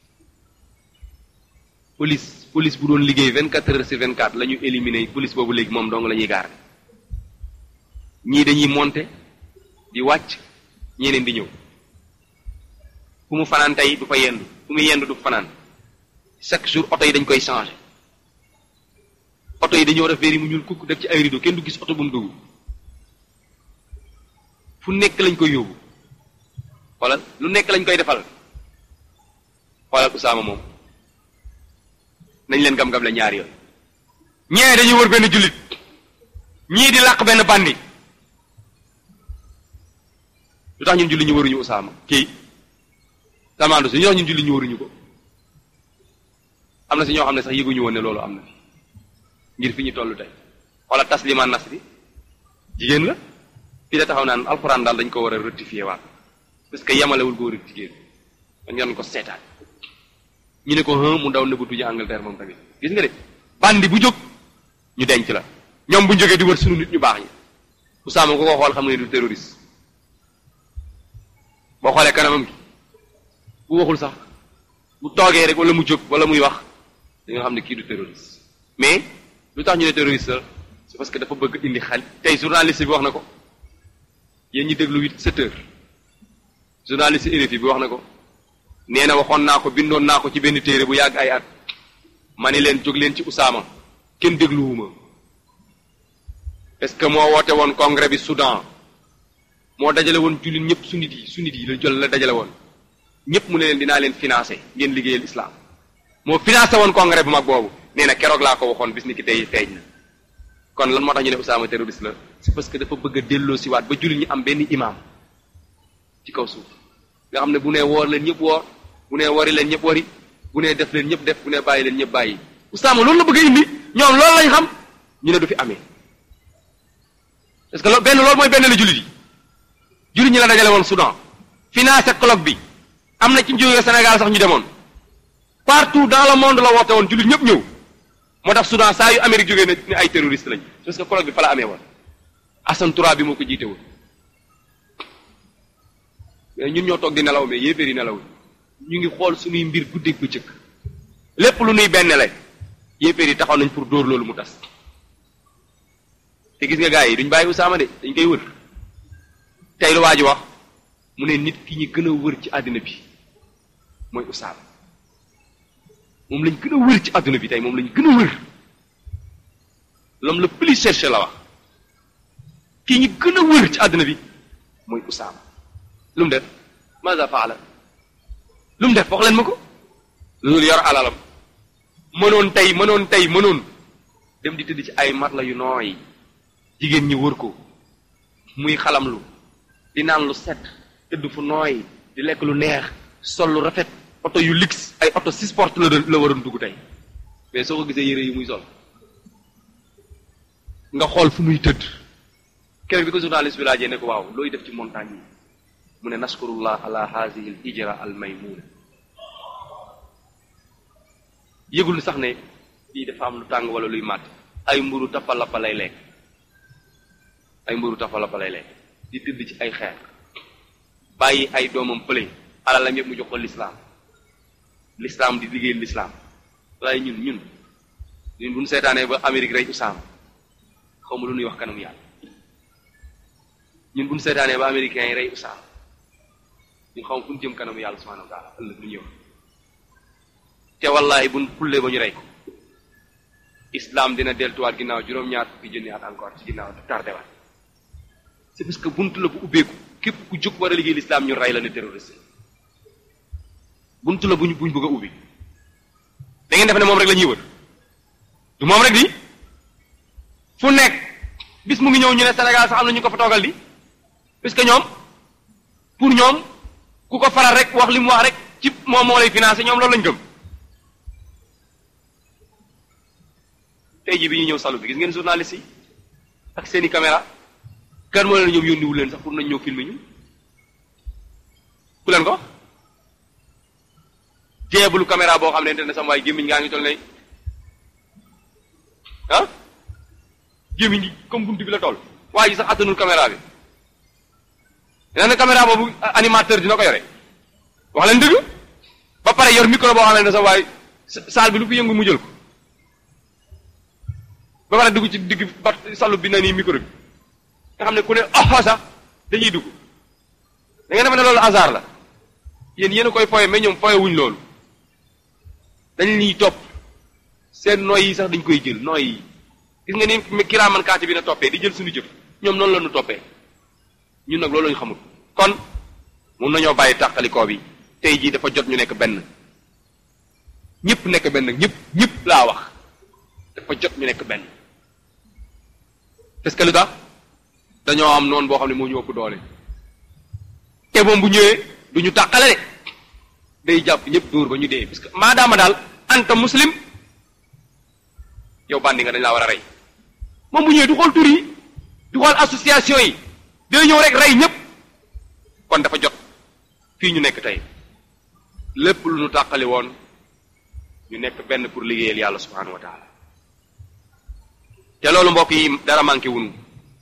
police police bu doon liggéey vingt quatre heures sur vingt quatre la ñu éliminer police boobu léegi moom dong la ñuy gaar ñii dañuy monter di wàcc ñeneen di ñëw fu mu fanaan tey du fa yendu fu mu yendu du fanaan chaque jour oto yi dañ koy changer oto yi dañoo def verre mu ñuul kukk def ci ay rideau kenn du gis oto bu mu dugg fu nekk lañ koy yóbbu xoolal lu nekk lañ koy defal xoolal Usaama moom nañ leen gam-gam la ñaari yoon ñee dañuy wër benn jullit ñii di làq benn bandi lu tax ñun jullit ñu waruñu Usaama kii Salman Rushdie ñu tax ñun jullit ñu waruñu ko am na si ñoo xam ne sax yëguñu woon ne loolu am na fi ngir fi ñu toll tey wala Taslima Nasri jigéen la fii la taxaw naan alxuraan daal dañ ko war a rectifier waat parce que yemalewul góor ak jigéen dañ ngeen ko seetaan ñu ne ko hën mu daw nëbbatu ji Angleterre moom tamit gis nga de bandi bu jóg ñu denc la ñoom bu ñu jógee di wër sunu nit ñu baax ñi Usaama ko ko xool xam ne du terroriste boo xoolee kanamam gi bu waxul sax bu toogee rek wala mu jóg wala muy wax da nga xam ne kii du terroriste mais lu tax ñu ne terroriste la c'est parce que dafa bëgg indi xel tey journaliste bi wax na ko yéen ñi déglu huit sept heures journaliste RFI bi wax na ko nee na waxoon naa ko bindoon naa ko ci benn téere bu yàgg ay at ma ne leen jóg leen ci Usaama kenn dégluwuma est-ce que moo woote woon congrès bi Soudan moo dajale woon jullit ñëpp sunnit yi sunnit yi la jël la dajale woon ñëpp mu ne leen dinaa leen financé ngeen liggéeyal islam moo financé woon congrès bu mag boobu nee na keroog laa ko waxoon bis ni ki tey feeñ na kon lan moo tax ñu ne Usaama terroriste la c'est parce que dafa bëgg a delloo si waat ba jullit ñi am benn imam ci kaw suuf nga xam ne bu nee woor leen ñëpp woor bu nee wari leen ñëpp wari bu nee def leen ñëpp def bu nee bàyyi leen ñëpp bàyyi Usaama loolu la bëgg a indi ñoom loolu lañ xam ñu ne du fi amee parce que loolu benn loolu mooy benn la jullit yi jullit ñi la dajale woon Soudan financé colloque bi am na ci jógee Sénégal sax ñu demoon partout dans le monde la woote woon jullit ñëpp ñëw moo tax Soudan saa yu Amérique jógee ne ne ay terroriste lañ parce que colloque bi fa la amee woon Assane Toura bi moo ko jiite woon mais ñun ñoo toog di nelaw mais yéeféer yi nelaw ñu ngi xool suñuy mbir guddeeg bëccëg lépp lu nuy benn la yéeféer yi taxaw nañ pour dóor loolu mu tas te gis nga gars yi duñ bàyyi Usaama de dañ koy wër tey lu waa ji wax mu ne nit ki ñu gën a wër ci àddina bi mooy Usaama moom lañ gën a wër ci àdduna bi tey moom lañ gën a wër l'homme le plus cherché la wax kii ñu gën a wër ci àdduna bi mooy Usaama lu mu def maza faala lu mu def wax leen ma ko loolu yor alalam mënoon tey mënoon tey mënoon dem di tëdd ci ay matla yu nooy jigéen ñi wër ko muy xalamlu di naan lu set tëdd fu nooy di lekk lu neex sol lu rafet oto yu luxe ay oto six porte la la waroon dugg tey mais soo ko gisee yére yi muy sol nga xool fu muy tëdd keroog bi ko journaliste bi laajee ne ko waaw looy def ci montagne yi mu ne naskurullah ala hazihi al hijra al maymuna yëgul sax ne lii dafa am lu tàng wala luy màtt ay mburu tapalapa lay lekk ay mburu tapalapa lay lekk di tëdd ci ay xeer bàyyi ay doomam pële alalam yëpp mu jox ko lislaam lislaam di liggéey lislaam waaye ñun ñun ñun bu ñu seetaanee ba Amérique rey Usaama xaw ma lu ñuy wax kanam yàlla ñun bu ñu seetaanee ba américains yi rey Usaama ñun xaw ma fu ñu jëm kanam yàlla subhanahu wa taala ëllëg lu ñuy wax te wallahi buñ pullee ba ñu rey ko islam dina deltuwaat ginnaaw juróom-ñaar fukki junni at encore ci ginnaaw tardé waat c'est parce que buntu la bu ubbeeku képp ku jóg war a liggéey l'islam ñu rey la ne terroriste buntu la buñ buñ bëgg a ubbi da ngeen def ne moom rek la ñuy wër du moom rek di fu nekk bis mu ngi ñëw ñu ne Sénégal sax am na ñu ko fa toogal di parce que ñoom pour ñoom ku ko faral rek wax li mu wax rek ci moom moo lay financé ñoom loolu lañ gëm tey jii bi ñu ñëw salu bi gis ngeen journaliste yi ak seeni caméra kan moo leen ñoom yónniwul leen sax pour nañ ñëw filmer ñu ku leen ko jeebulu caméra boo xam ne ne sama waay gémmiñ ngaa ngi toll ne ah gémmiñ gi comme buntu bi la toll waaye ji sax attanul caméra bi nee na caméra boobu animateur dina ko yore wax leen dëgg ba pare yor micro boo xam ne sa waay saal bi lu fi yëngu mu jël ko ba pare dugg ci digg bat salu bi na nii micro bi nga xam ne ku ne ah sax dañuy dugg da ngeen defe ne loolu hasard la yéen yéen a koy foye mais ñoom foye wuñ loolu dañ ñuy topp seen nooy yi sax dañ koy jël nooy yi gis nga ni kiraaman kaati bi na toppee di jël suñu jëf ñoom noonu la ñu toppee ñun nag loolu lañu xamul kon mun nañoo bàyyi tàqalikoo bi tey jii dafa jot ñu nekk benn ñëpp nekk benn ñëpp ñëpp laa wax dafa jot ñu nekk benn parce que lu tax dañoo am noonu boo xam ne moo ñu ëpp doole te moom bu ñëwee du ñu tàqale de day jàpp ñëpp dóor ba ñu dee parce que maadaama daal anta muslim yow bandi nga dañ laa war a rey moom bu ñëwee du xool tur yi du xool association yi day ñëw rek rey ñëpp kon dafa jot fii ñu nekk tey lépp lu ñu tàqali woon ñu nekk benn pour liggéeyal yàlla subhanahu wa taala te loolu mbokk yi dara manqué wunu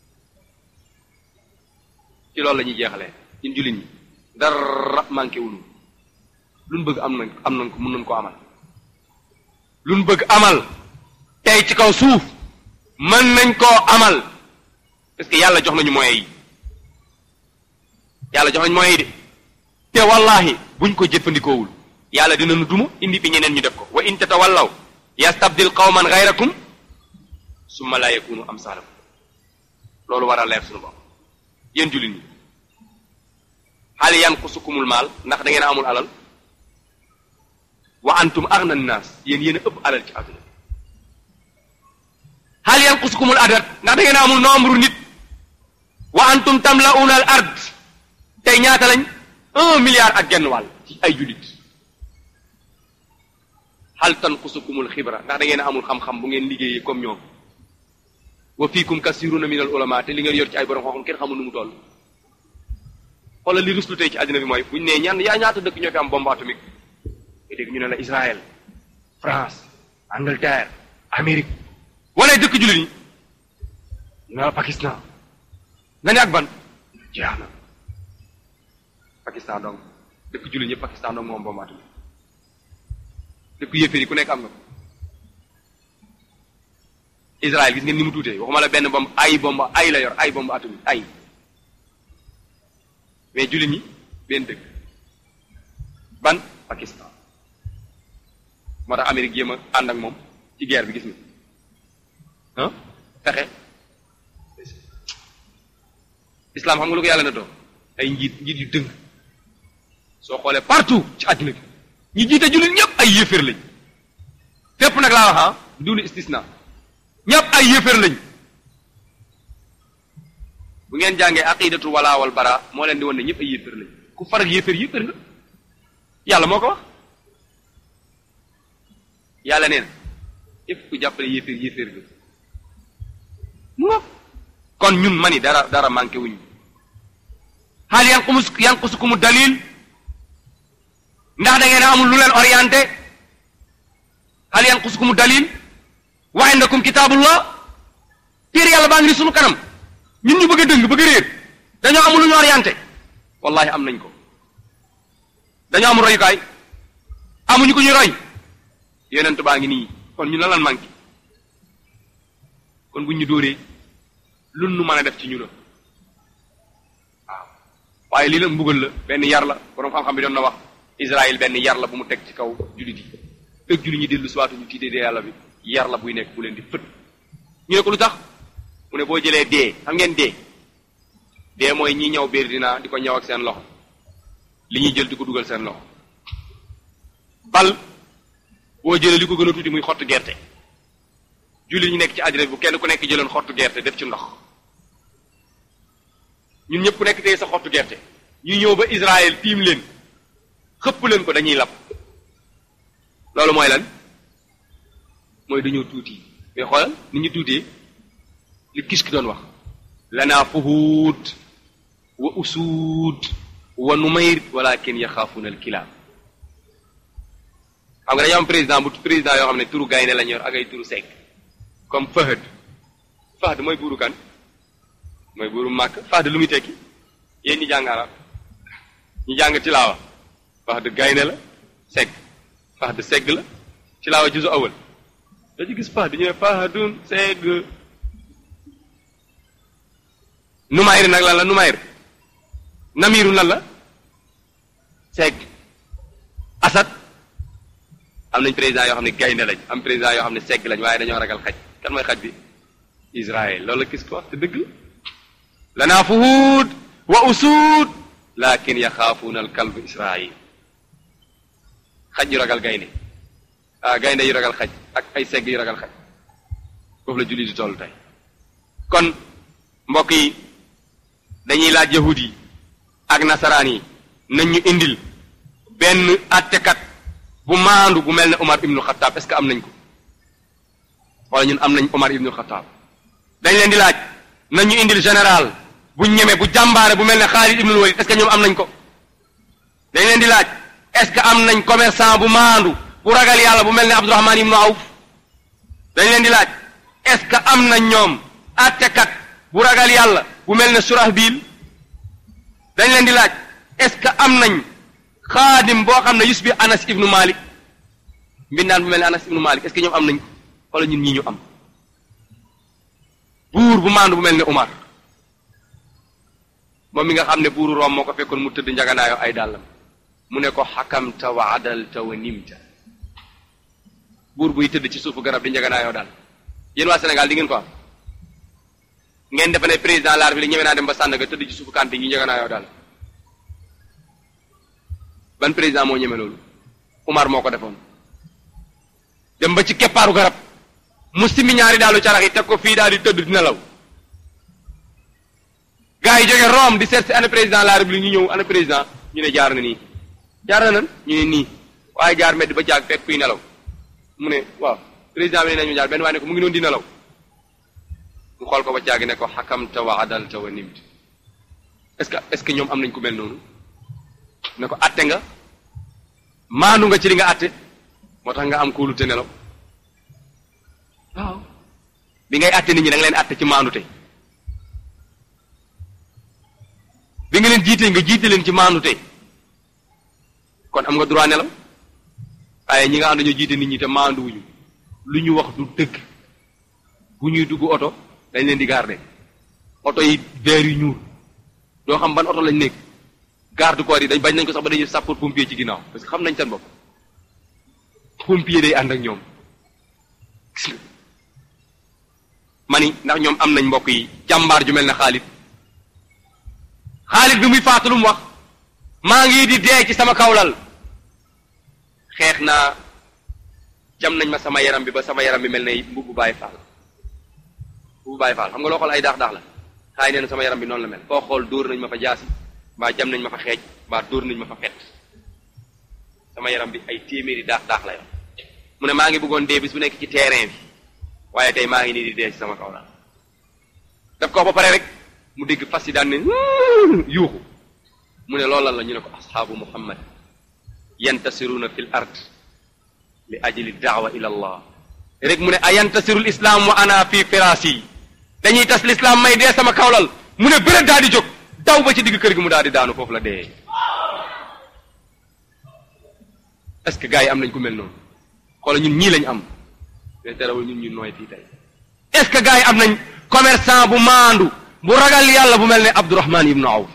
ci loolu la ñuy jeexalee ñun jullit ñi dara manqué wunu luñ bëgg am nañ am nañ ko mën nañ ko amal luñ bëgg amal tey ci kaw suuf mën nañ koo amal parce que yàlla jox nañu moyens yi yàlla jox nañu moyens yi de te wallahi buñ ko jëfandikoowul yàlla dinañu duma indi fi ñeneen ñu def ko wa in tatawallaw yastabdil qawman ghayrakum summa la yakunu amsalakum loolu war a leer suñu bopp yéen jullit ñi hal yanqusukumul maal ndax da ngeen a amul alal wa antum aghna naas yéen yéen a ëpp alal ci àdduna hal yanqusukumul adad ndax da ngeen a amul nombre nit wa antum tamla'una al ard tey ñaata lañ un milliard ak genn wàll ci ay jullit hal tanqusukumul xibra ndax da ngeen a amul xam-xam bu ngeen liggéeyee comme ñoom wa fiikum kasiruna min al ulama te li ngeen yor ci ay borom xam-xam kenn xamul nu mu toll xoolal li ruslu tey ci àddina bi mooy buñu nee ñan yaa ñaata dëkk ñoo fi am bombe atomique nga dégg ñu ne la Israël France Angleterre Amérique wala dëkk jullit ñi ñu ne la Pakistan nga ne ak ban jeex na Pakistan donc dëkk jullit ñëpp Pakistan donc moom bombe atomique dëkk yéeféer yi ku nekk am nga ko Israël gis ngeen ni mu tuutee waxuma la benn bombe ay bombe ay la yor ay bombe atomique ay mais jullit ñi benn dëkk ban Pakistan moo tax Amérique jéem a ànd ak moom ci guerre bi gis nga ah fexe islam xam nga lu ko yàlla na doon ay njiit njiit yu dëng soo xoolee partout ci àddina bi ñi jiite jullit ñëpp ay yéeféer lañ fépp nag laa wax ah dunu istisna ñëpp ay yéeféer lañ bu ngeen jàngee aqidatu wala wal bara moo leen di wan ne ñëpp ay yéeféer lañ ku far ak yéeféer yéeféer nga yàlla moo ko wax yàlla nee na képp ku jàppale yéeféer yéeféer nga mu nga kon ñun mani dara dara manqué wuñu xaal yanqumus yanqusukumu dalil ndax da ngeen a amul lu leen orienté xaal yanqusukumu dalil wa indakum kitaabullah téere yàlla baa ngi ni sunu kanam ñun ñu bëgg a dëng bëgg a réer dañoo amul lu ñu orienté wallahi am nañ ko dañoo amul royukaay amuñu ko ñu roy yonent baa ngi nii kon ñu lan lan manqué kon buñ ñu dóoree lun nu mën a def ci ñu la waaw waaye lii la mbugal la benn yar la borom xam-xam bi doon na wax Israël benn yar la bu mu teg ci kaw jullit yi fekk jullit ñi dellu siwaatu ñu tiitee dee yàlla bi yar la buy nekk bu leen di fët ñu ne ko lu tax mu ne boo jëlee dee xam ngeen dee dee mooy ñi ñëw biir dina di ko ñëw ak seen loxo li ñuy jël di ko dugal seen loxo bal boo jëlee li ko gën a tuuti muy xottu gerte jullit ñi nekk ci àddina bi bu kenn ku nekk jëloon xottu gerte def ci ndox ñun ñëpp ku nekk tey sa xottu gerte ñu ñëw ba Israël tiim leen xëpp leen ko dañuy lab loolu mooy lan mooy dañoo tuuti mais xoolal ni ñu tuutee li kis ki doon wax lanaa fuhuut wa usuud wa numayr walakin yaxaafuna alkilaab xam nga dañoo am président bu président yoo xam ne turu gaynde lañ yor ak ay turu sekk comme Fahad Fahad mooy buuru kan mooy buuru màkk Fahad lu muy tekki yéen ñi jàng arab ñi jàng tilaawa Fahad gaynde la segg Fahad segg la tilaawa juzu awal da ci gis Fahad ñëwee Fahadun segg Numayr nag lan la Numayr Namiru lan la segg Asad am nañ président yoo xam ne gaynde lañ am président yoo xam ne segg lañ waaye dañoo ragal xaj kan mooy xaj bi Israël loolu la gis ko wax te dëgg la lanaa fuhuud wa usuud lakin yaxaafuuna al kalb Israël xaj yu ragal gaynde ah gaynde yu ragal xaj ak ay segg yu ragal xaj foofu la julli di toll tey kon mbokk yi dañuy laaj yahud yi ak nasaraan yi nañ ñu indil benn attekat bu maandu bu mel ne Omar ibnu Xataab est-ce que am nañ ko wala ñun am nañ Omar ibnu Xataab dañ leen di laaj nañ ñu indil général bu ñeme bu jàmbaare bu mel ne Xaalid ibnul Walid est-ce que ñoom am nañ ko dañ leen di laaj est-ce que am nañ commerçant bu maandu bu ragal yàlla bu mel ne Abdurahmaan ibnu Awf dañ leen di laaj est-ce que am nañ ñoom attekat bu ragal yàlla bu mel ne Surahbil dañ leen di laaj est-ce que am nañ xaadim boo xam ne yus bi Anas ibnu Malik mbindaan bu mel ne Anas ibnu Malik est-ce que ñoom am nañ ko wala ñun ñii ñu am buur bu maandu bu mel ne Umar moom mi nga xam ne buuru Room moo ko fekkoon mu tëdd njaganaayoo ay dàllam mu ne ko xakamta wa adalta wa nimta buur buy tëdd ci suufu garab di njaganaayoo daal yéen waa Sénégal di ngeen ko am ngeen defe ne président de la République ñeme naa dem ba Sandaga tëdd ci suufu kante ñu njëga naa yow daal ban président moo ñeme loolu Umar moo ko defoon dem ba ci keppaaru garab mu simi ñaari daalu carax yi teg ko fii daal di tëdd di nelaw gars yi jóge Rome di seet si ana président de la République ñu ñëw ana président ñu ne jaar na nii jaar na nan ñu ne nii waaye jaar mbedd ba jaag fekk kuy nelaw mu ne waaw président bi ne nañu jaar benn waaye ne ko mu ngi noonu di nelaw mu xool ko ba jaagi ne ko xakamta wa adalta wa nimt est-ce que est-ce que ñoom am nañ ku mel noonu ne ko atte nga maandu nga ci li nga atte moo tax nga am kóolu te nelaw waaw bi ngay atte nit ñi da nga leen atte ci maandu te bi nga leen jiitee nga jiite leen ci maandu te kon am nga droit nelaw waaye ñi nga xam dañoo jiite nit ñi te maandu wuñu lu ñu wax du dëgg bu ñuy dugg oto dañ leen di garder oto yi veer yu ñuul doo xam ban oto lañ nekk garde corps yi dañ bañ nañ ko sax ba dañuy sapeur pompier ci ginnaaw parce que xam nañ seen bopp pompier day ànd ak ñoom gis nga mani ndax ñoom am nañ mbokk yi jàmbaar ju mel ne Xaalid Xaalid bi muy faatu lu mu wax maa ngi di dee ci sama kawlal xeex naa jam nañ ma sama yaram bi ba sama yaram bi mel ne mbubbu Baay Faal mbubbu Baay Faal xam nga loo xool ay daax daax la xaay nee na sama yaram bi noonu la mel foo xool dóor nañ ma fa jaasi mbaa jam nañ ma fa xeej mbaa dóor nañ ma fa fet sama yaram bi ay téeméeri daax daax la yoon mu ne maa ngi bëggoon dee bis bu nekk ci terrain bi waaye tey maa ngi nii di dee ci sama kaw la daf ko ba pare rek mu dégg fas yi daan ne yuuxu mu ne loolal la ñu ne ko asxaabu muhammad yantasiruuna fil ard li ajli daawa ila allah rek mu ne a yantasiru lislaam wa ana fi firaasi dañuy tas lislaam may dee sama kawlal mu ne bërët daal di jóg daw ba ci digg kër gi mu daal di daanu foofu la dee est-ce que gars yi am nañ ku mel noonu xoola ñun ñii lañ am te terewul ñun ñu nooy fii tey est-ce que gars yi am nañ commerçant bu maandu bu ragal yàlla bu mel ne Abdourahman ibnu Awf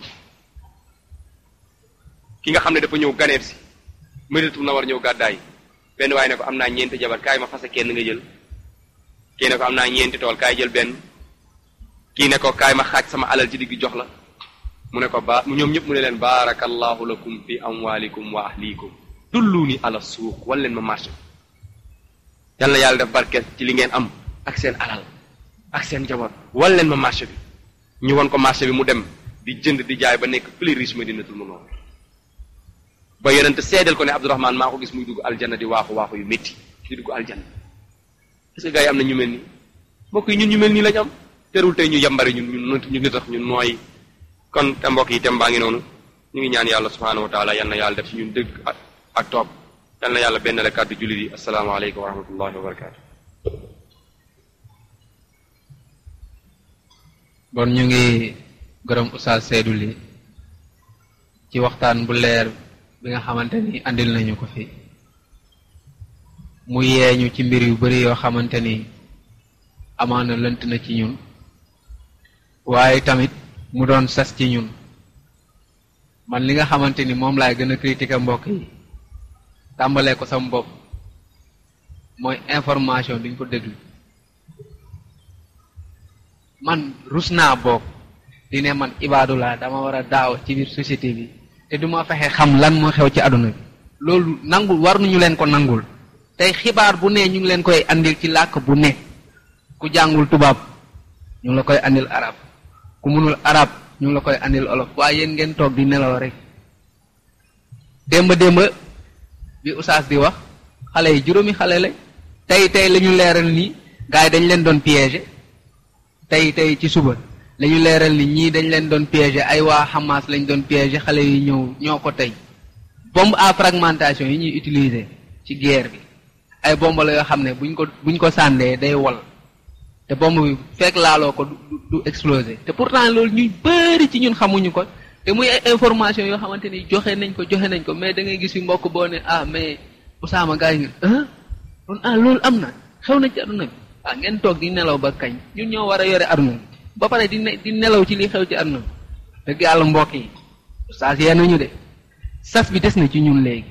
ki nga xam ne dafa ñëw ganeeb si Madinatu Munawwara ñëw gàddaay benn waaye ne ko am naa ñeenti jabar kaay ma fase kenn nga jël kii ne ko am naa ñeenti tool kaay jël benn kii ne ko kaay ma xaaj sama alal ci digg jox la mu ne ko ba ñoom ñëpp mu ne leen baarakallahu lakum fi amwalikum wa ahlikum dulluni ala suuq wan leen ma marché yal na yàlla def barke ci li ngeen am ak seen alal ak seen njaboot wan leen ma marché bi ñu won ko marché bi mu dem di jënd di jaay ba nekk plus riche Madinatul Munawwara ba yonent seedeel ko ne Abdourahman maa ko gis muy dugg aljanna di waaxu waaxu yu métti di dugg aljanna est-ce que gars yi am na ñu mel nii mbokk yi ñun ñu mel nii lañ am terul tey ñu yambari ñun ñun ñu ngi tax ñun nooy kon te mbokk yi tem baa ngi noonu ñu ngi ñaan yàlla subhaanahu wa taala yal na yàlla def ci ñun dëgg ak ak topp yal na yàlla benn la kàddu jullit yi asalaamaaleykum wa rahmatullahi wa barakaatu. bon ñu ngi gërëm Oustaz Seydou Ly ci waxtaan bu leer bi nga xamante ni andil nañu ko fi mu yeeñu ci mbir yu bari yoo xamante ni amaana lënt na ci ñun waaye tamit mu doon sas ci ñun man li nga xamante ni moom laay gën a critiquer mbokk yi tàmbalee ko sama bopp mooy information duñ ko déglu man rus naa bopp di ne man ibaadu laa dama war a daaw ci biir société bi te duma fexe xam lan moo xew ci àdduna bi loolu nangul war nañu leen ko nangul tey xibaar bu ne ñu ngi leen koy andil ci làkk bu ne ku jàngul tubaab ñu ngi la koy andil arab ku mënul arab ñu ngi la koy andil olof waaye yéen ngeen toog di nelaw rek démba démba bi Oustaz di wax xale yi juróomi xale la tey tey la ñu leeral ni gars yi dañ leen doon piéger tey tey ci suba la ñu leeral ni ñii dañ leen doon piéger ay waa Hamas lañ doon piéger xale yi ñëw ñoo ko tey bombe à fragmentation yi ñuy utiliser ci guerre bi ay bombe la yoo xam ne buñ ko buñ ko sàndee day wol te bombe bi fekk laaloo ko du du exploser te pourtant loolu ñuy bëri ci ñun xamuñu ko te muy ay information yoo xamante ni joxe nañ ko joxe nañ ko mais da ngay gis fi mbokk boo ne ah mais Usaama gars yi ah kon ah loolu am na xew na ci aduna bi ah ngeen toog di nelaw ba kañ ñun ñoo war a yore aduna bi ba pare di ne di nelaw ci li xew ci aduna bi dëgg yàlla mbokk yi Oustaz yee nañu de sas bi des na ci ñun léegi